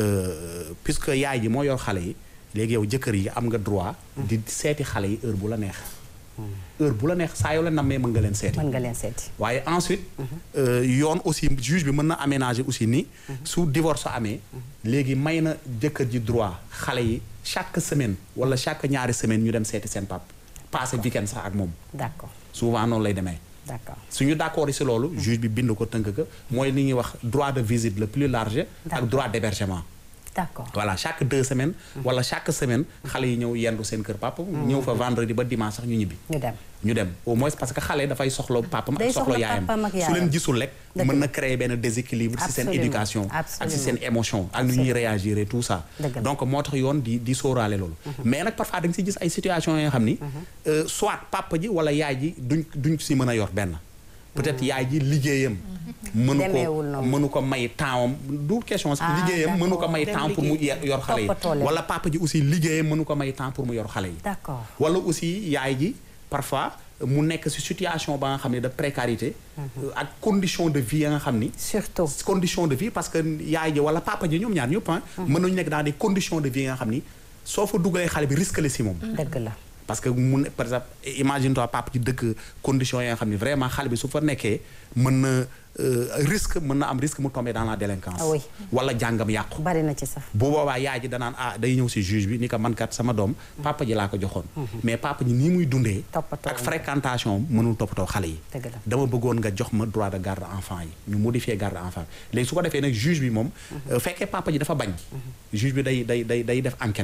euh, puisque yaay ji moo yor xale yi léegi yow jëkkër yi am nga droit di seeti xale yi heure bu la neex heure bu la neex saa yoo la nammee mën nga leen seeti
mën nga leen seeti
waaye ensuite euh, yoon aussi juge bi mën na aménager aussi ni su divorce amee léegi may na jëkkër ji droit xale yi chaque semaine wala chaque ñaari semaine ñu dem seeti seen pap passé weekend sax ak moom
d'accord
souvent noonu lay demee
d'accord
suñu d'accord yi si loolu juge bi bind ko tënk ko mooy li ñuy wax droit de visite le plus large ak
D'accord.
droit d'hébergement
d'accord
voilà chaque deux semaines wala chaque semaine xale yi ñëw yendu seen kër papa ñëw fa vendredi ba dimanche sax ñu ñibbi
ñu dem
ñu dem au moins parce que xale dafay soxla papam
Day
ak soxla
soxla
yaayam
papam ak
su
yaayam.
leen gisul rek
Dëgg
mën
la.
na créer benn déséquilibre si seen
Absolument.
éducation ak si
Absolument.
seen émotion ak nu ñuy réagir et tout ça
Dëgg la.
donc moo tax yoon di di sóoraale loolu mais nag parfois da nga si gis ay situations yoo xam ni euh, soit papa ji wala yaay ji duñ duñ si mën a yor benn peut-être yaay ji liggéeyam mënu
Demeewul
ko
noonu.
mënu ko may tempsam du question sax
Ah,
liggéeyam mënu ko
d'accord.
may
Dem
temps pour mu
liggéey.
yor xale
Toppatoo
yi
leen.
wala papa ji aussi liggéeyam mënu ko may temps pour mu yor xale yi
d'accord
wala aussi yaay ji parfois mu nekk ci situation ba nga xam ne de précarité euh, ak condition de vie ya nga xam ni
surtout
condition de vie parce que yaay ji wala papa ji ñoom ñaar ñëpp ah mën nañu nekk dans des conditions de vie nga xam ni soo fa dugalee xale bi risque la si moom
dëgg la
parce que mu ne par exemple imagine toi papa ji dëkk conditions yi nga xam ni vraiment xale bi su fa nekkee mën na euh, risque mën na am risque mu tomber dans la délinquance
Ah oui.
wala jàngam yàqu
bari na ci sax
bu boobaa yaay ji danaan ah day ñëw si juge bi ni ko man kat sama doom papa ji laa ko joxoon mais papa ji nii muy dundee
Toppatoo
ak
woon.
fréquentation mënul toppatoo xale yi
Dëgg la.
dama bëggoon nga jox ma droit de garde enfant yi ñu modifier garde enfant léegi su ko defee nag juge bi moom euh, fekkee papa ji dafa bañ juge bi day day day day def enquête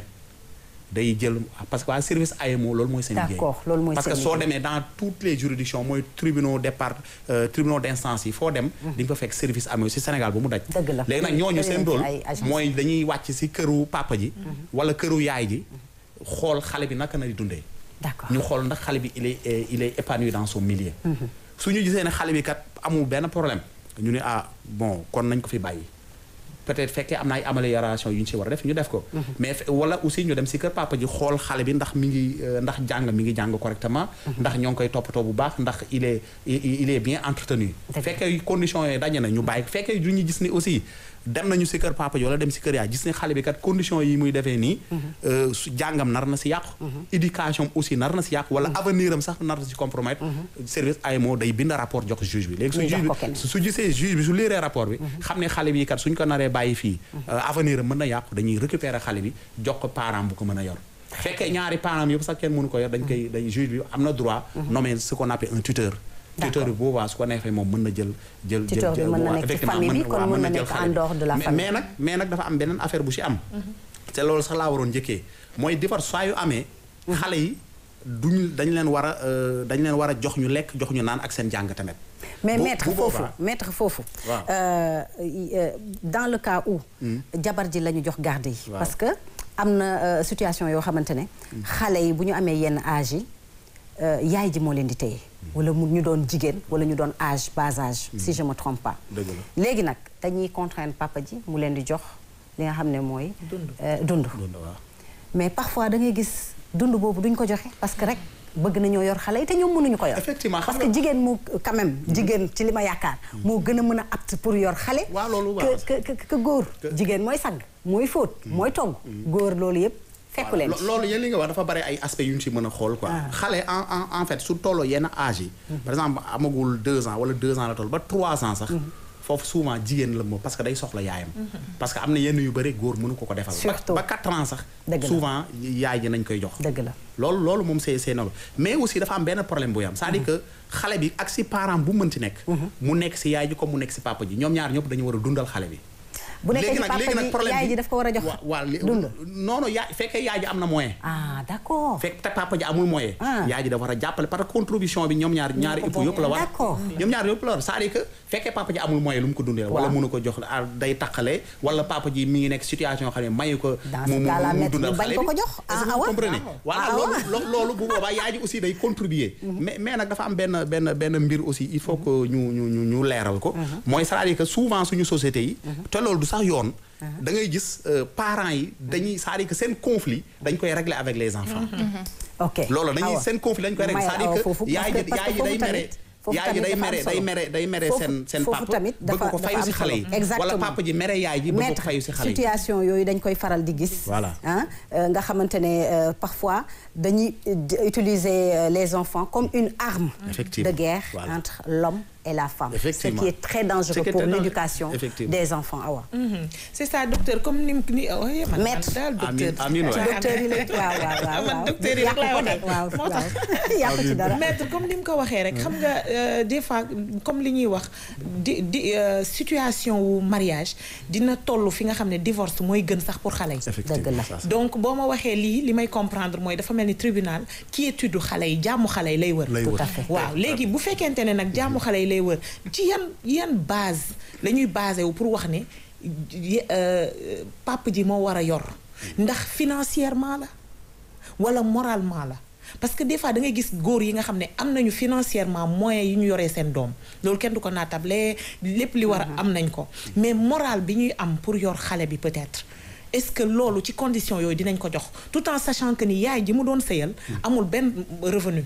day jël parce que waa service AMO loolu mooy seen liggéey
D'accord, loolu mooy
parce que
seen
soo
liggéey.
demee dans toutes les juridictions mooy tribunaux départ euh, tribunaux d'instance yi foo dem di nga fa fekk service AMO si Sénégal ba mu daj
Dëgg la.
léegi nag ñooñu seen
Bëri na
rôle
ci ay agence.
mooy dañuy wàcc si këru papa ji wala këru yaay ji xool xale bi naka na di dundee
d'accord
ñu xool ndax xale bi il est euh, il est épanoui dans son milieu su ñu gisee ne xale bi kat amul benn problème ñu ne ah bon kon nañ ko fi bàyyi peut-être fekkee am na ay amélioration yu ñu ci war a def ñu def ko mais fe- wala aussi ñu dem si kër papa ji xool xale bi ndax mi ngi euh, ndax jàng mi ngi jàng correctement ndax ñoo ngi koy toppatoo bu baax ndax il est il il est bien entretenu
Dëgg.
fekkee conditions yooyu daje na ñu bàyyi ko fekkee du ñu gis ni aussi dem nañu si kër papa ji wala dem si kër yaay gis ne xale bi kat conditions yi muy defee nii euh, su jàngam nar na si yàqu éducation aussi nar na si yàqu wala avenir am sax nar na si compromettre service AMO day bind rapport jox juge bi léegi su
Ñu jox
juge
ko
bi
keneen.
su su gisee juge bi su liiree rapport bi xam ne xale bi kat suñ ko naree bàyyi fii avenir am mën na yàqu dañuy récupérer xale bi jox ko parent bu ko mën a yor fekkee ñaari parent yëpp sax kenn mënu ko yor dañ koy dañ juge bi am na droit nommer ce qu'on appelle un tuteur tuteur bi boobaa su ko neexee moom mën na jël jël jël
Tuteur bi
jël
mën na
waaw,
nekk ci
effectivement,
famille bi,
mën
kon
waaw,
mën na
jël
nekk
xale
en
bi.
dehors de la
Mais-
famille.
mais nag mais nag dafa am beneen affaire bu ci am te loolu sax laa waroon njëkkee mooy divorce saa yu amee xale yi duñu dañ leen war a euh, dañ leen war a jox ñu lekk jox ñu naan ak seen jàng tamit
mais
Bu-
maître
bu
foofu
boobaa-
maître foofu
Waaw.
euh, euh, dans le cas où jabar ji la ñu jox garde yi
Waaw.
parce que am na euh, situation yoo xamante ne xale yi bu ñu amee yenn âge yi euh, yaay ji moo leen di téye wala mu ñu doon jigéen wala ñu doon âge bas âge si je me trompe pas
Dëgg la.
léegi nag dañuy contraindre papa ji mu leen di jox li nga xam ne mooy
Dund.
euh, dund
loolu waaw
mais parfois da ngay gis dund boobu duñ ko joxe parce que rek bëgg nañoo yor xale yi te ñoom mënuñu ko yor.
Effectivement, xam
parce que jigéen mu quand même jigéen ci li ma yaakaar. moo gën a mën a apte pour yor xale.
Waaw, loolu waaw.
que que que góor. jigéen mooy sang mooy fóot. mooy togg. góor loolu yëpp fekku leen ci.
Lo- loolu yéen li nga wax dafa bari ay aspects yu ñu ci mën a xool quoi xale en en en fait su tolloo yenn âge yi par exemple amagul deux ans wala deux ans la toll ba trois ans sax foofu souvent jigéen la moom parce que day soxla yaayam parce que am na yenn yu bëri góor mënu ko ko defal ba-
Surtout.
ba quatre ans sax
Dëgg la.
souvent yaay ji nañ koy jox
dëgg la.
loolu loolu moom c'est c'est normal mais aussi dafa am benn problème bu yam c'est-à-dire que xale bi ak si parent bu mënti nekk mu nekk si yaay ji comme mu nekk si papa ji ñoom ñaar ñëpp dañu war a dundal xale bi
bu nekkee ci papa ji yaay ji daf ko war a jox
wa- waa li-
dund.
non non yaay fekkee yaay ji am na moyen
ah d'accord.
fekk te papa ji amul moyen
Ah.
yaay ji dafa war a jàppale par contribution bi ñoom ñaar ñaari époux yëpp la war
D'accord.
ñoom ñaar yëpp la war c'est-à-dire que fekkee papa ji amul moyen lu mu ko dundee wala
Waaw.
mënu ko jox ah, day taqale wala papa ji mi ngi nekk situation yoo xam ne mayu ko
Dans
mu
ce
mu
cas-là,
mu
maître,
dundal
ñu bañ
xale
ko
bi
ko jox.
est-ce
Ah,
que
ah
vous
ouais.
comprenez
Ah,
voilà
ah
loolu
ouais.
lo- loolu bu boobaa yaay ji aussi day contribuer mais mais nag dafa am benn benn benn mbir aussi il faut que ñu ñu ñu ñu leeral ko mooy c'est-à-dire que souvent suñu société yi te loolu du sax yoon da ngay gis euh, parents yi dañuy c'est-à-dire que seen conflit dañ koy régler avec les enfants
ok
loolu dañuy
Awa.
seen conflit dañ koy rek
May
c'est-à-dire
Awa
que
foofu,
yaay ji
parce que-
yaay ji
parce
day
que
mere
foofu
yaay ji day
tamit
mere
dafa am
day
solo.
mere day mere
Foofu-
seen seen
foofu
papa
tamit
bëgg
dafa-
ko fayu
dafa
si
am
xale yi
solo. Exactement.
wala papa ji mere yaay ji bëgg ko
maître
fayu si xale yi
situation yooyu dañ koy faral di gis.
Voilà.
ah euh, nga xamante ne euh, parfois dañuy euh, utiliser euh, les enfants comme une arme.
Effectivement.
de guerre
Voilà.
entre l'homme et la femme.
Effectivement.
ce qui est très
Ce
dangereux
qui est
pour
très dangereux.
l'éducation
Effectivement.
des enfants awa.
Mhm. c'est ça docteur comme ni ni oh, yeah, man,
Maître.
man daal docteur
Amiin, amiin waay.
ci docteur yi la waaw waaw waaw
man
waaw.
docteur yi rek laay
Yàqu ko de,
waxal.
waaw
Moo tax.
waaw. yàqu ci dara.
maître comme ni mu ko waxee rek xam nga euh, des fois comme li ñuy wax di di euh, situation wu mariage dina toll fi nga xam ne divorce mooy gën sax pour xale yi
Dëgg la.
ça, c'est-
donc boo ma waxee lii li may comprendre mooy dafa mel ni tribunal quiétude xale yi jàmmu xale yi lay wër
lay
Tout
wër.
à fait.
waaw léegi bu fekkente ne nag jàmmu xale yi lay wër ci yan yan base la ñuy basé wu pour wax ne y- euh, papa ji moo war a yor ndax financièrement la wala moralement la parce que des fois da ngay gis góor yi nga xam ne am nañu financièrement moyens yi ñu yoree seen doom loolu kenn du ko naatable lépp li war a am nañ ko mais moral bi ñuy am pour yor xale bi peut-être est-ce que loolu ci condition yooyu dinañ ko jox tout en sachant que ni yaay ji mu doon sëyal amul benn revenu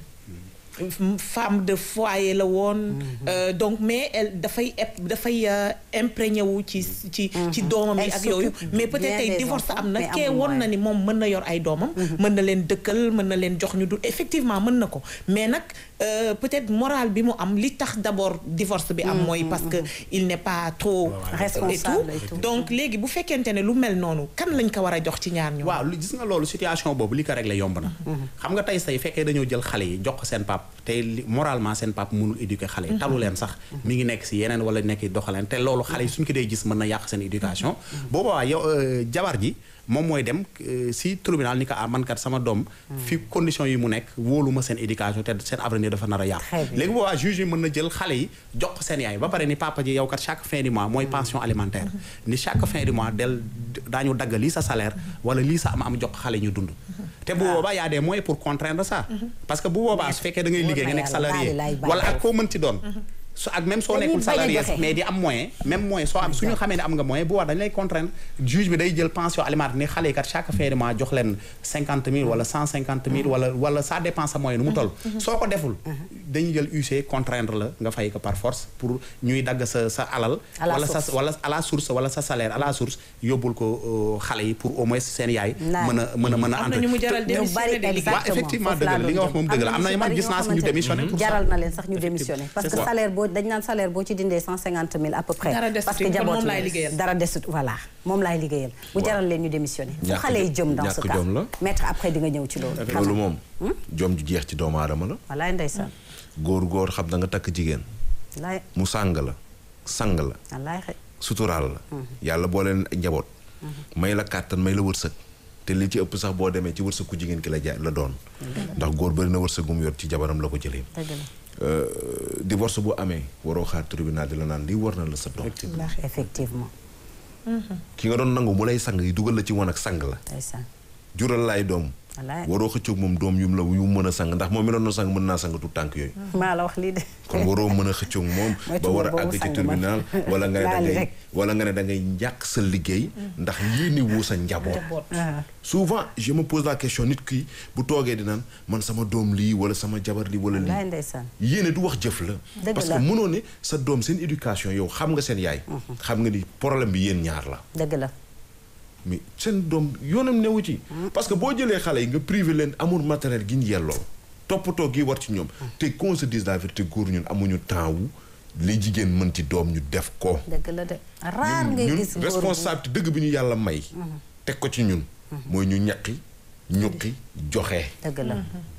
femme de foyer la woon donc mais elle dafay dafay imprégné wu ci ci ci doomam yi ak yooyu mais peut-être tey divorce am na kee woon na ni moom mën na yor ay doomam mën na leen dëkkal mën na leen jox ñu du effectivement mën na ko mais nag peut-être moral bi mu am li tax d'abord divorce bi am mooy parce que il n'est pas trop et tout donc léegi bu fekkente ne lu mel noonu kan lañ ko war a jox ci ñaar ñu
waaw gis nga loolu situation boobu li ko régler yomb na xam nga tey say fekkee dañoo jël xale yi jox ko seen pap tey moralement seen pap mënul éduquer xale yi talu leen sax mi ngi nekk si yeneen wala nekk doxaleen te loolu xale yi suñ ko dee gis mën na yàq seen éducation boobaa yow jabar ji moom mooy dem si tribunal ni ko ah man kat sama doom fi condition yi mu nekk wóoluma seen éducation te seen avenir dafa nar a yàqu léegi boobaa juge yi mën na jël xale yi jox ko seen yaay ba pare ni papa ji yow kat chaque fin du mois mooy pension alimentaire ni chaque fin du mois del daañu dagg lii sa salaire wala lii sa am am jox xale ñu dund te bu boobaa y a des moyens pour contraindre ça parce que bu boobaa su fekkee da ngay liggéey nga nekk salarié wala ak koo mënti doon su ak même soo nekkul salarié mais di am moyen même moyen soo am suñu xamee ne am nga moyen bu war dañu lay contraindre juge bi day jël pension alimentaire ni xale yi kat chaque fin de mois jox leen cinquante mille wala cent cinquante mille wala wala ça dépend sa moyen nu mu toll soo ko deful dañuy jël UC contraindre la nga fay ko par force pour ñuy dagg sa sa alal wala sa wala à la source wala sa salaire à la source yóbbul ko xale yi pour au moins seen yaay mën a mën a mën a entre waaw effectivement dëgg la li nga wax moom dëgg la am na man gis naa si ñu démissionné pour
jaral na leen sax ñu démissionné parce que salaire boo dañ naan salaire boo ci dindee cent cinquante mille à peu près parce que jaboot dara desut voilà moom laay liggéeyal bu jaral leen ñu démissionné fu xale yi jëm dans ce cas maître après di nga ñëw ci loolu
loolu moom jom ju jeex ci doomu aadama la
wallaay ndeysaan
góor góor xam da nga takk jigéen
wallaay
mu sàng la sang la
wallaay xëy
suturaal la yàlla boo leen njaboot may la kàttan may la wërsëg te li ci ëpp sax boo demee ci wërsëg ku jigéen ki la ja la doon ndax góor bëri na wërsëgum yor ci jabaram la ko jëlee divorce bu amee waroo xaar tribunal di la naan lii war na la sa doom
effectivement
ki nga doon nangu mu lay sang yi dugal la ci wan ak sang la jural laay doom waroo xëccoog moom doom yum la yu mën a sang ndax moom mi doon sang mën naa sang tu tànk yooyu
maa la wax lii de
kon waroo mën a xëccoog moom ba war a àgg ci tribunal wala nga ne da ngay wala nga ne da ngay njàq sa liggéey ndax yéeni woo sa njaboot souvent je me pose la question nit ki bu toogee di naan man sama doom lii wala sama jabar lii wala lii yéene du wax jëf la parce que mënoo ne sa doom seen éducation yow xam nga seen yaay xam nga ni problème bi yéen ñaar la
dëgg la
mais seen doom yoonam newu ci parce que boo jëlee xale yi nga privé leen amour matériel gi ñu yelloo toppatoo gi war ci ñoom te qu'on se dise la vérité góor ñun amuñu temps wu li jigéen mën ci doom ñu def ko
dëgg la de raar ngay gis
ñun responsabilité dëgg bi ñu yàlla may teg ko ci ñun mooy ñu ñaqi ñuqi joxe
dëgg la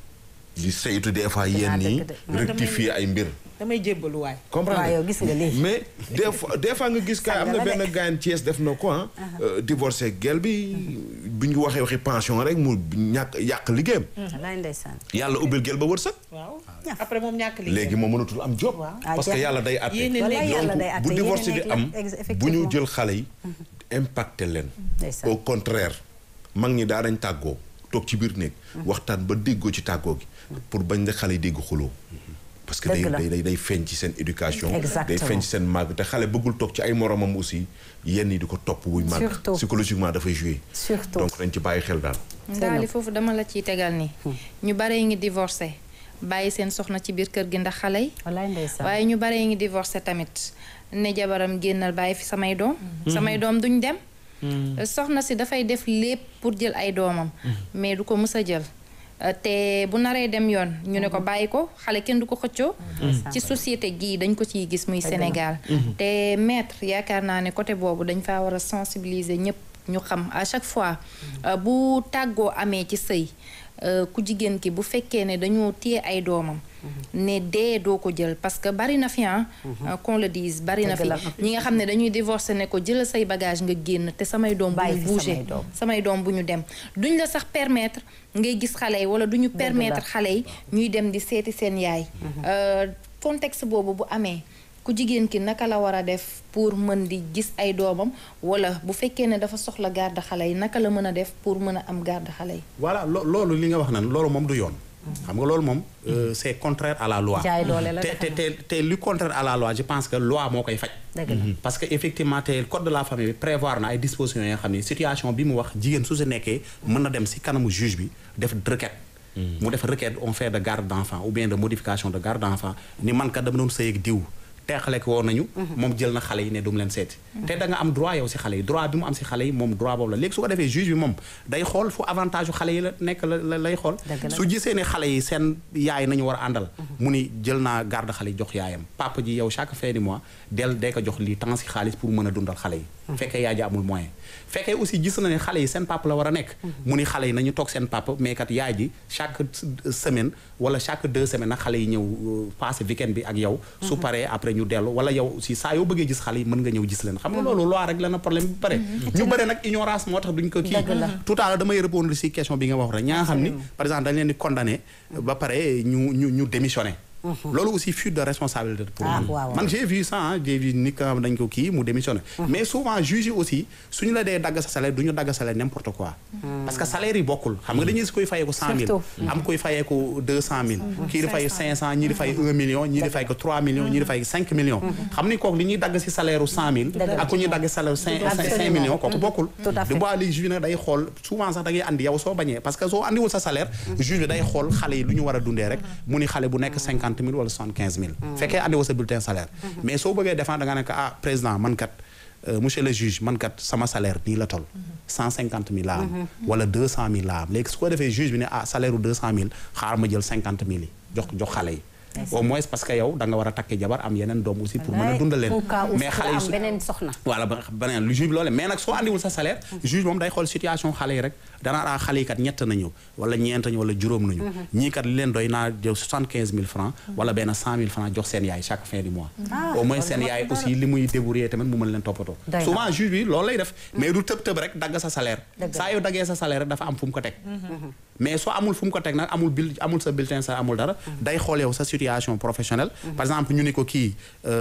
di saytu des fois yenn yi rectifier ay mbir
damay jébbalu waay.
comprendre
yow gis nga lii.
mais des fois des fois nga gis kaay am na benn gaañ Thiès def na ko ah. divorcé gel bi bu ñu waxee waxi pension rek mu ñàkk yàq liggéeyam.
walaay ndeysaan.
yàlla ubbil gel ba wërsëg.
waaw après moom ñàkk liggéeyam
léegi moom mënatul am job. parce que yàlla day àtte. donc bu divorce di am bu ñu jël xale yi. impacté leen. au contraire mag ñi daa dañ tàggoo toog ci biir néeg. waxtaan ba déggoo ci tàggoo gi. pour bañ la xale yi dégg xuloo parce que day day day feeñ ci seen éducation day feeñ ci seen màgg te xale bëggul toog ci ay moromam aussi yenn yi di ko topp buy màgg psychologiquement dafay jouer
surtout
donc dañ ci bàyyi xel daal
daal li foofu dama la ciy tegal ni ñu bare ngi divorcé bàyyi seen soxna ci biir kër gi ndax xale yi waaye ñu bare ngi divorcé tamit ne jabaram génnal bàyyi fi samay doom samay doom duñ dem soxna si dafay def lépp pour jël ay doomam mais du ko mës a jël te bu naree dem yoon ñu ne ko bàyyi ko xale kenn du ko xëccoo ci société gii dañ ko ciy gis muy Sénégal te maître yaakaar naa ne côté boobu dañ faa war a sensibiliser ñëpp ñu xam à chaque fois bu tàggoo amee ci sëy ku jigéen ki bu fekkee ne dañoo téye ay doomam ne dee doo ko jël parce que bari na fi ah qu'on le dise bari na fi ñi nga xam ne dañuy divorcer ne ko jëlal say bagage nga génn te samay doom bu ñu bouger samay doom bu ñu dem duñ la sax permettre ngay gis xale yi wala duñu permettre xale yi ñuy dem di seeti seen yaay contexte boobu bu amee ku jigéen ki naka la war a def pour mën di gis ay doomam wala bu fekkee ne dafa soxla garde xale yi naka la mën a def pour mën a am garde xale yi
voilà loolu li nga wax nan loolu moom du yoon xam nga loolu moom c'est contraire à la loi
jaay doole la
te te te lu contraire à la loi je pense que loi moo koy faj parce que effectivement te code de la famille bi prévoir na ay dispositions yoo xam ne situation bi mu wax jigéen su si nekkee mën na dem si kanamu juge bi def requête mu def requête on fait de garde d'enfant ou bien de modification de garde d'enfant ni man kat dama doon sëy ak diw teexale ko woon nañu moom jël na xale yi ne du mu leen seeti te da nga am droit yow si xale yi droit bi mu am si xale yi moom droit boobu la léegi su ko defee juge bi moom day xool fu avantage yu xale yi la nekk la lay xool su gisee ne xale yi seen yaay nañu war a àndal mu ni jël naa garde xale yi jox yaayam papa ji yow chaque fin du mois del day ko jox lii temps si xaalis pour mën a dundal xale yi fekkee yaay ji amul moyen fekkee aussi gis na ne xale yi seen papa la war a nekk mu ni xale yi nañu toog seen papa mais kat yaay ji chaque semaine wala chaque deux semaines nag xale yi ñëw passé weekend bi ak yow su paree après ñu dellu wala yow aussi saa yoo bëggee gis xale yi mën nga ñëw gis leen xam nga loolu loi rek la na problème bi pare ñu bëri nag ignorance moo tax duñ ko kii tout à l'heure damay répondre si question bi nga wax rek ñaa nga xam ni par exemple dañ leen di condamné ba pare ñu ñu ñu démissionné loolu aussi fuite de responsabilité pour man man j'ai vu ça ah j'ai vu nit ka xam dañ ko kii mu démissionné mais souvent juge yi aussi suñu la dee dagg sa salaire du ñu dagg salaire n'importe quoi parce que salaire yi bokkul xam nga dañuy si koy fayee ko cent mille am koy fayee ko deux cent mille kii di fay cinq cent ñii di fay un million ñii di fay ko trois millions ñii di fay cinq millions xam ni kooku li ñuy dagg si salaire u cent mille ak ku ñuy dagg salaire cinq cinq millions kooku bokkul du bois li juge nag day xool souvent sax da ngay andi yow soo bañee parce que soo andiwul sa salaire juge bi day xool xale yi lu ñu war a dundee rek mu ni xale bu nekk cinquante mille wala soixante quinze mille fekkee andi woo sa bulletin salaire mais soo bëggee défendre da nga ne ko ah président man kat monsieur le juge man kat sama salaire nii la toll cent cinquante mille laa am wala deux cent mille laa am léegi su ko defee juge bi ne ah salaire u deux cent mille xaar ma jël cinquante mille yi jox jox xale yi au moins parce que yow da nga war a takki jabar am yeneen doom aussi pour mën a dundal leen mais xale yi su
beneen soxna
voilà ba beneen lu juge bi loole mais nag soo andiwul sa salaire juge moom day xool situation xale yi rek danaa raa xale yi kat ñett nañu wala ñeent nañu wala juróom nañu ñii kat li leen doy naa jël soixante quinze mille francs wala benn cent mille francs jox seen yaay chaque fin du mois au moins seen yaay aussi li muy débrouiller tamit mu mën leen toppatoo souvent juge bi loolu lay def mais du tëb tëb rek dagg sa salaire saa yow daggee sa salaire rek dafa am fu mu ko teg mais soo amul fu mu ko teg nag amul bil amul sa bulletin sa amul dara day xool yow sa situation professionnelle par exemple ñu ni ko kii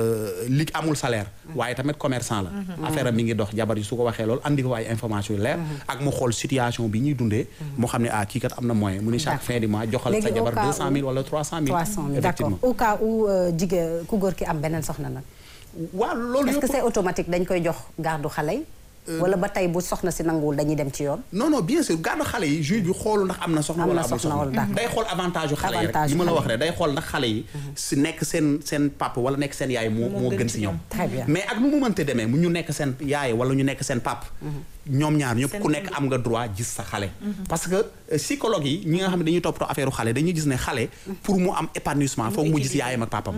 li amul salaire waaye tamit commerçant la affaire am mi ngi dox jabar yi su ko waxee loolu andi ko ay information yu leer ak mu xool situation bi ñuy dundee moo xam ne ah kii kat am na moyen mu ni chaque fin du mois joxal sa jabar deux cent mille wala trois cent mille
effectivement au cas où jigéen ku góor ki am beneen soxna nag
waaw loolu
est-ce que c'est automatique dañ koy jox gardu xale yi wala ba tey bu soxna si nanguwul dañuy dem ci yoon.
non non bien sûr garde xale yi juge bi xoolu ndax am na soxna wala amul soxna day xool avantage yu xale yi rek li ma la wax rek day xool ndax xale yi si nekk seen seen papa wala nekk seen yaay moo moo gën si ñoom mais ak nu mu mënte demee mu ñu nekk seen yaay wala ñu nekk seen pap ñoom ñaar ñëpp ku nekk am nga droit gis sa xale parce que psychologue yi ñi nga xam ne dañuy toppatoo affaire u xale dañuy gis ne xale pour mu am épanouissement foog mu gis yaayam ak papam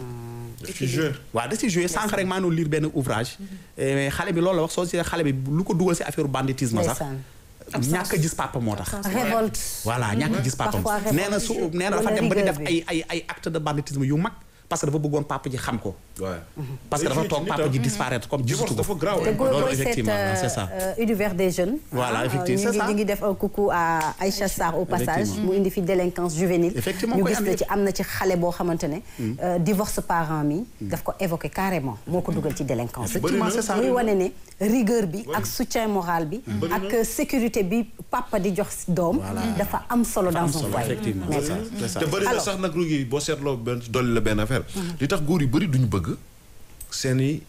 waaw da si joué sànq rek maa ngi lire benn ouvrage mais xale bi loolu la wax soo si xale bi lu ko dugal si affaire banditisme sax ñàkk a gis papa moo tax
révolte
voilà ñàkk a gis papam nee na su nee na dafa dem ba di def ay ay ay acte de banditisme yu mag parce que dafa bëggoon papa ji xam ko. parce que dafa toog papa ji disparaître comme gisatu ko.
loolu effectivement c'est ça. univers des jeunes.
voilà effectivement c'est ça
ñu ngi def un coucou à Aïcha Sarr au passage. mu indi fi délinquance juvénile.
effectivement
ñu gis na ci am na ci xale boo xamante ne. divorce parent mi. daf ko évoqué carrément moo ko dugal ci délinquance.
effectivement c'est ça
muy wane ne rigueur bi ak soutien moral bi. ak sécurité bi papa di jox doom. dafa am solo dans son foyer.
effectivement c'est ça
te bëri na sax nag rugi boo seetloo benn dolli la benn affaire li tax góor yu bëri duñu bëgg seeni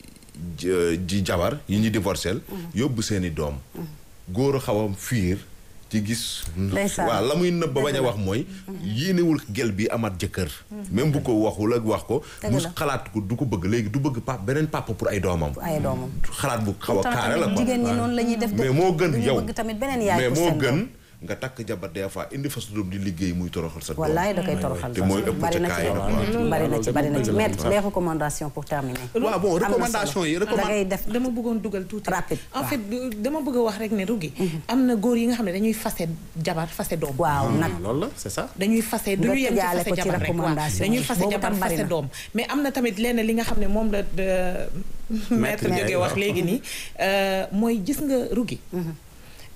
ji jabar yi ñu divorcé yóbbu seeni doom góor a xaw a fiir ci gis waaw la muy nëbb ba bañ a wax mooy yéenewul gel bi amaat jëkkër même bu ko waxul ak wax ko mu xalaat ko du ko bëgg léegi du bëgg pap beneen papa pour ay doomam
ay doomam
xalaat bu xaw a kaare la quoi
jigéen ñi noonu la ñuy def
mais moo gën yow
bëgg tamit beneen yaay
mais
pour
moo
seen
gën
doom.
nga takk jabar des fois indi fa sa doom di liggéey muy toroxal sa doom
wallaay da koy toroxal
te mooy ëpp
bari
ca
na
kaay
ci
la quoi
bari na ci bari na ci maître les recommandations pour terminer
waaw bon recommandation yi
da ngay def
dama bëggoon dugal tuuti
Rapide,
en
waaw.
fait dama bëgg a wax rek ne rugi am na góor yi nga xam ne dañuy fase jabar fase doom
waaw nag
loolu la c'est ça
dañuy fase du ñu yem ci
tëjaale
fase
ko ci
jabar rek waaw
recommandation
dañuy
yi.
fase
Boobu
jabar
tam bari
fase
na.
doom mais am na tamit lenn li nga xam ne moom la de maître
Ndiaye
jóge wax
waaw.
léegi nii euh, mooy gis nga rugi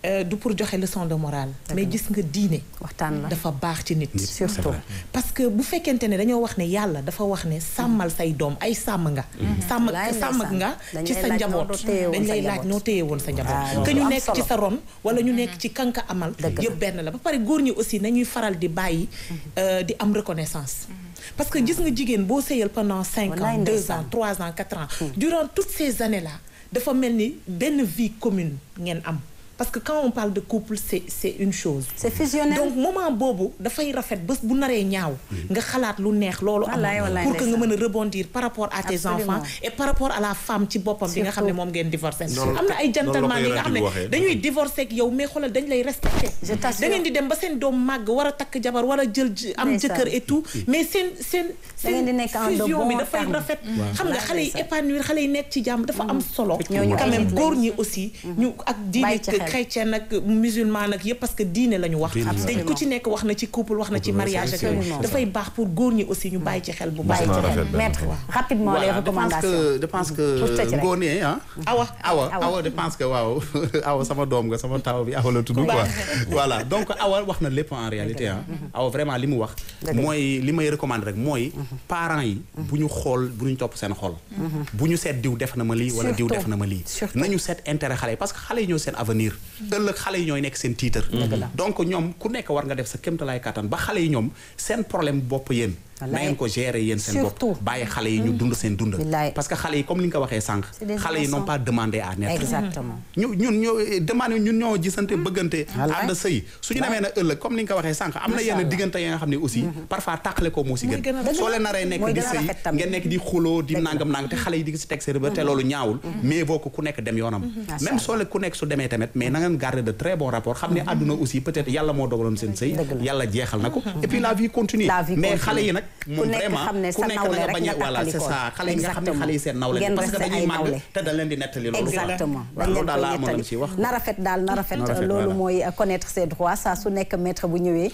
du pour joxe leçon de morale mais gis nga diine
waxtaan la
dafa baax ci nit
surtout
parce que bu fekkente ne dañoo wax ne yàlla dafa wax ne sàmmal say doom ay sàmm nga sàmm sàmm nga ci sa njaboot dañ lay laaj noo téye woon sa njaboot que ñu nekk ci sa ron wala ñu nekk ci kanka amal yëpp benn la ba pare góor ñi aussi nañuy faral di bàyyi di am reconnaissance parce que gis nga jigéen boo sëyal pendant cinq ans deux ans trois ans quatre ans durant toutes ces années là dafa mel ni benn vie commune ngeen am parce que quand on parle de couple c'est c'est une chose
c'est fusionnel
donc moment boobu dafay rafet bés bu naree ñaaw nga xalaat lu neex loolu am pour que nga mën a rebondir par rapport à tes enfants et par rapport à la femme ci boppam bi nga xam ne moom ngeen divorcé am na ay gentleman yi nga xam ne dañuy divorcé ak yow mais xoolal dañ lay respecté da ngeen di dem ba seen doom màgg war a takk jabar war a jël am jëkkër et tout mais seen seen seen fusion bi dafay rafet xam nga xale yi épanouir xale yi nekk ci jàmm dafa am solo quand même góor ñi aussi ñu ak diine chrétien ak musulman ak yëpp parce que diine la ñu wax dañ ku ci nekk wax na ci couple wax na ci mariage ak yooyu dafay baax pour góor ñi aussi ñu bàyyi ci xel bu baax
maître rapidement les recommandations
je pense que ngoone ah
awa
awa awa je pense que waaw awa sama doom nga sama taw bi awa la tudd quoi voilà donc awa wax na lépp en réalité ah awa vraiment li mu wax mooy li may recommander rek mooy parents yi bu ñu xool bu ñu topp seen xol bu ñu seet diw def na ma lii wala diw def na ma lii nañu seet intérêt xale yi parce que xale yi ñoo seen avenir ëllëg xale yi ñooy nekk seen tiitar donc ñoom ku nekk war nga def sa kéemtalaay kattan ba xale yi ñoom seen problème bopp yéen na ngeen ko gérer yéen seen bopp bàyyi xale yi ñu dund seen dund parce que xale yi comme li nga ko waxee sànq xale yi n'ont pas demandé à naître
exactement
ñu ñun ñoo demandé ñun ñoo gisante bëggante ànd sëy suñu demee na ëllëg comme li nga ko waxee sànq am na yenn diggante yi nga xam ne aussi parfois tàqale ko moo si gën soo leen naree nekk di sëy ngeen nekk di xuloo di nangam nangam te xale yi di si teg seen te loolu ñaawul mais boo ko ku nekk dem yoonam même soo leen ku nekk su demee tamit mais na ngeen garder de très bons rapports xam ne àdduna aussi peut-être yàlla moo dogaloon seen sëy yàlla jeexal na ko et puis la vie continue mais xale yi nag moom vraiment ku nekk na nga bañ a voilà c'est ça xale yi nga xam ne xale yi seen nawle parce que dañuy màgg te dañ leen di nettali loolu
exactement
dañ leen daal laa amoon ci wax
na rafet daal na rafet loolu mooy connaître ses droits saa su nekk maître bu ñëwee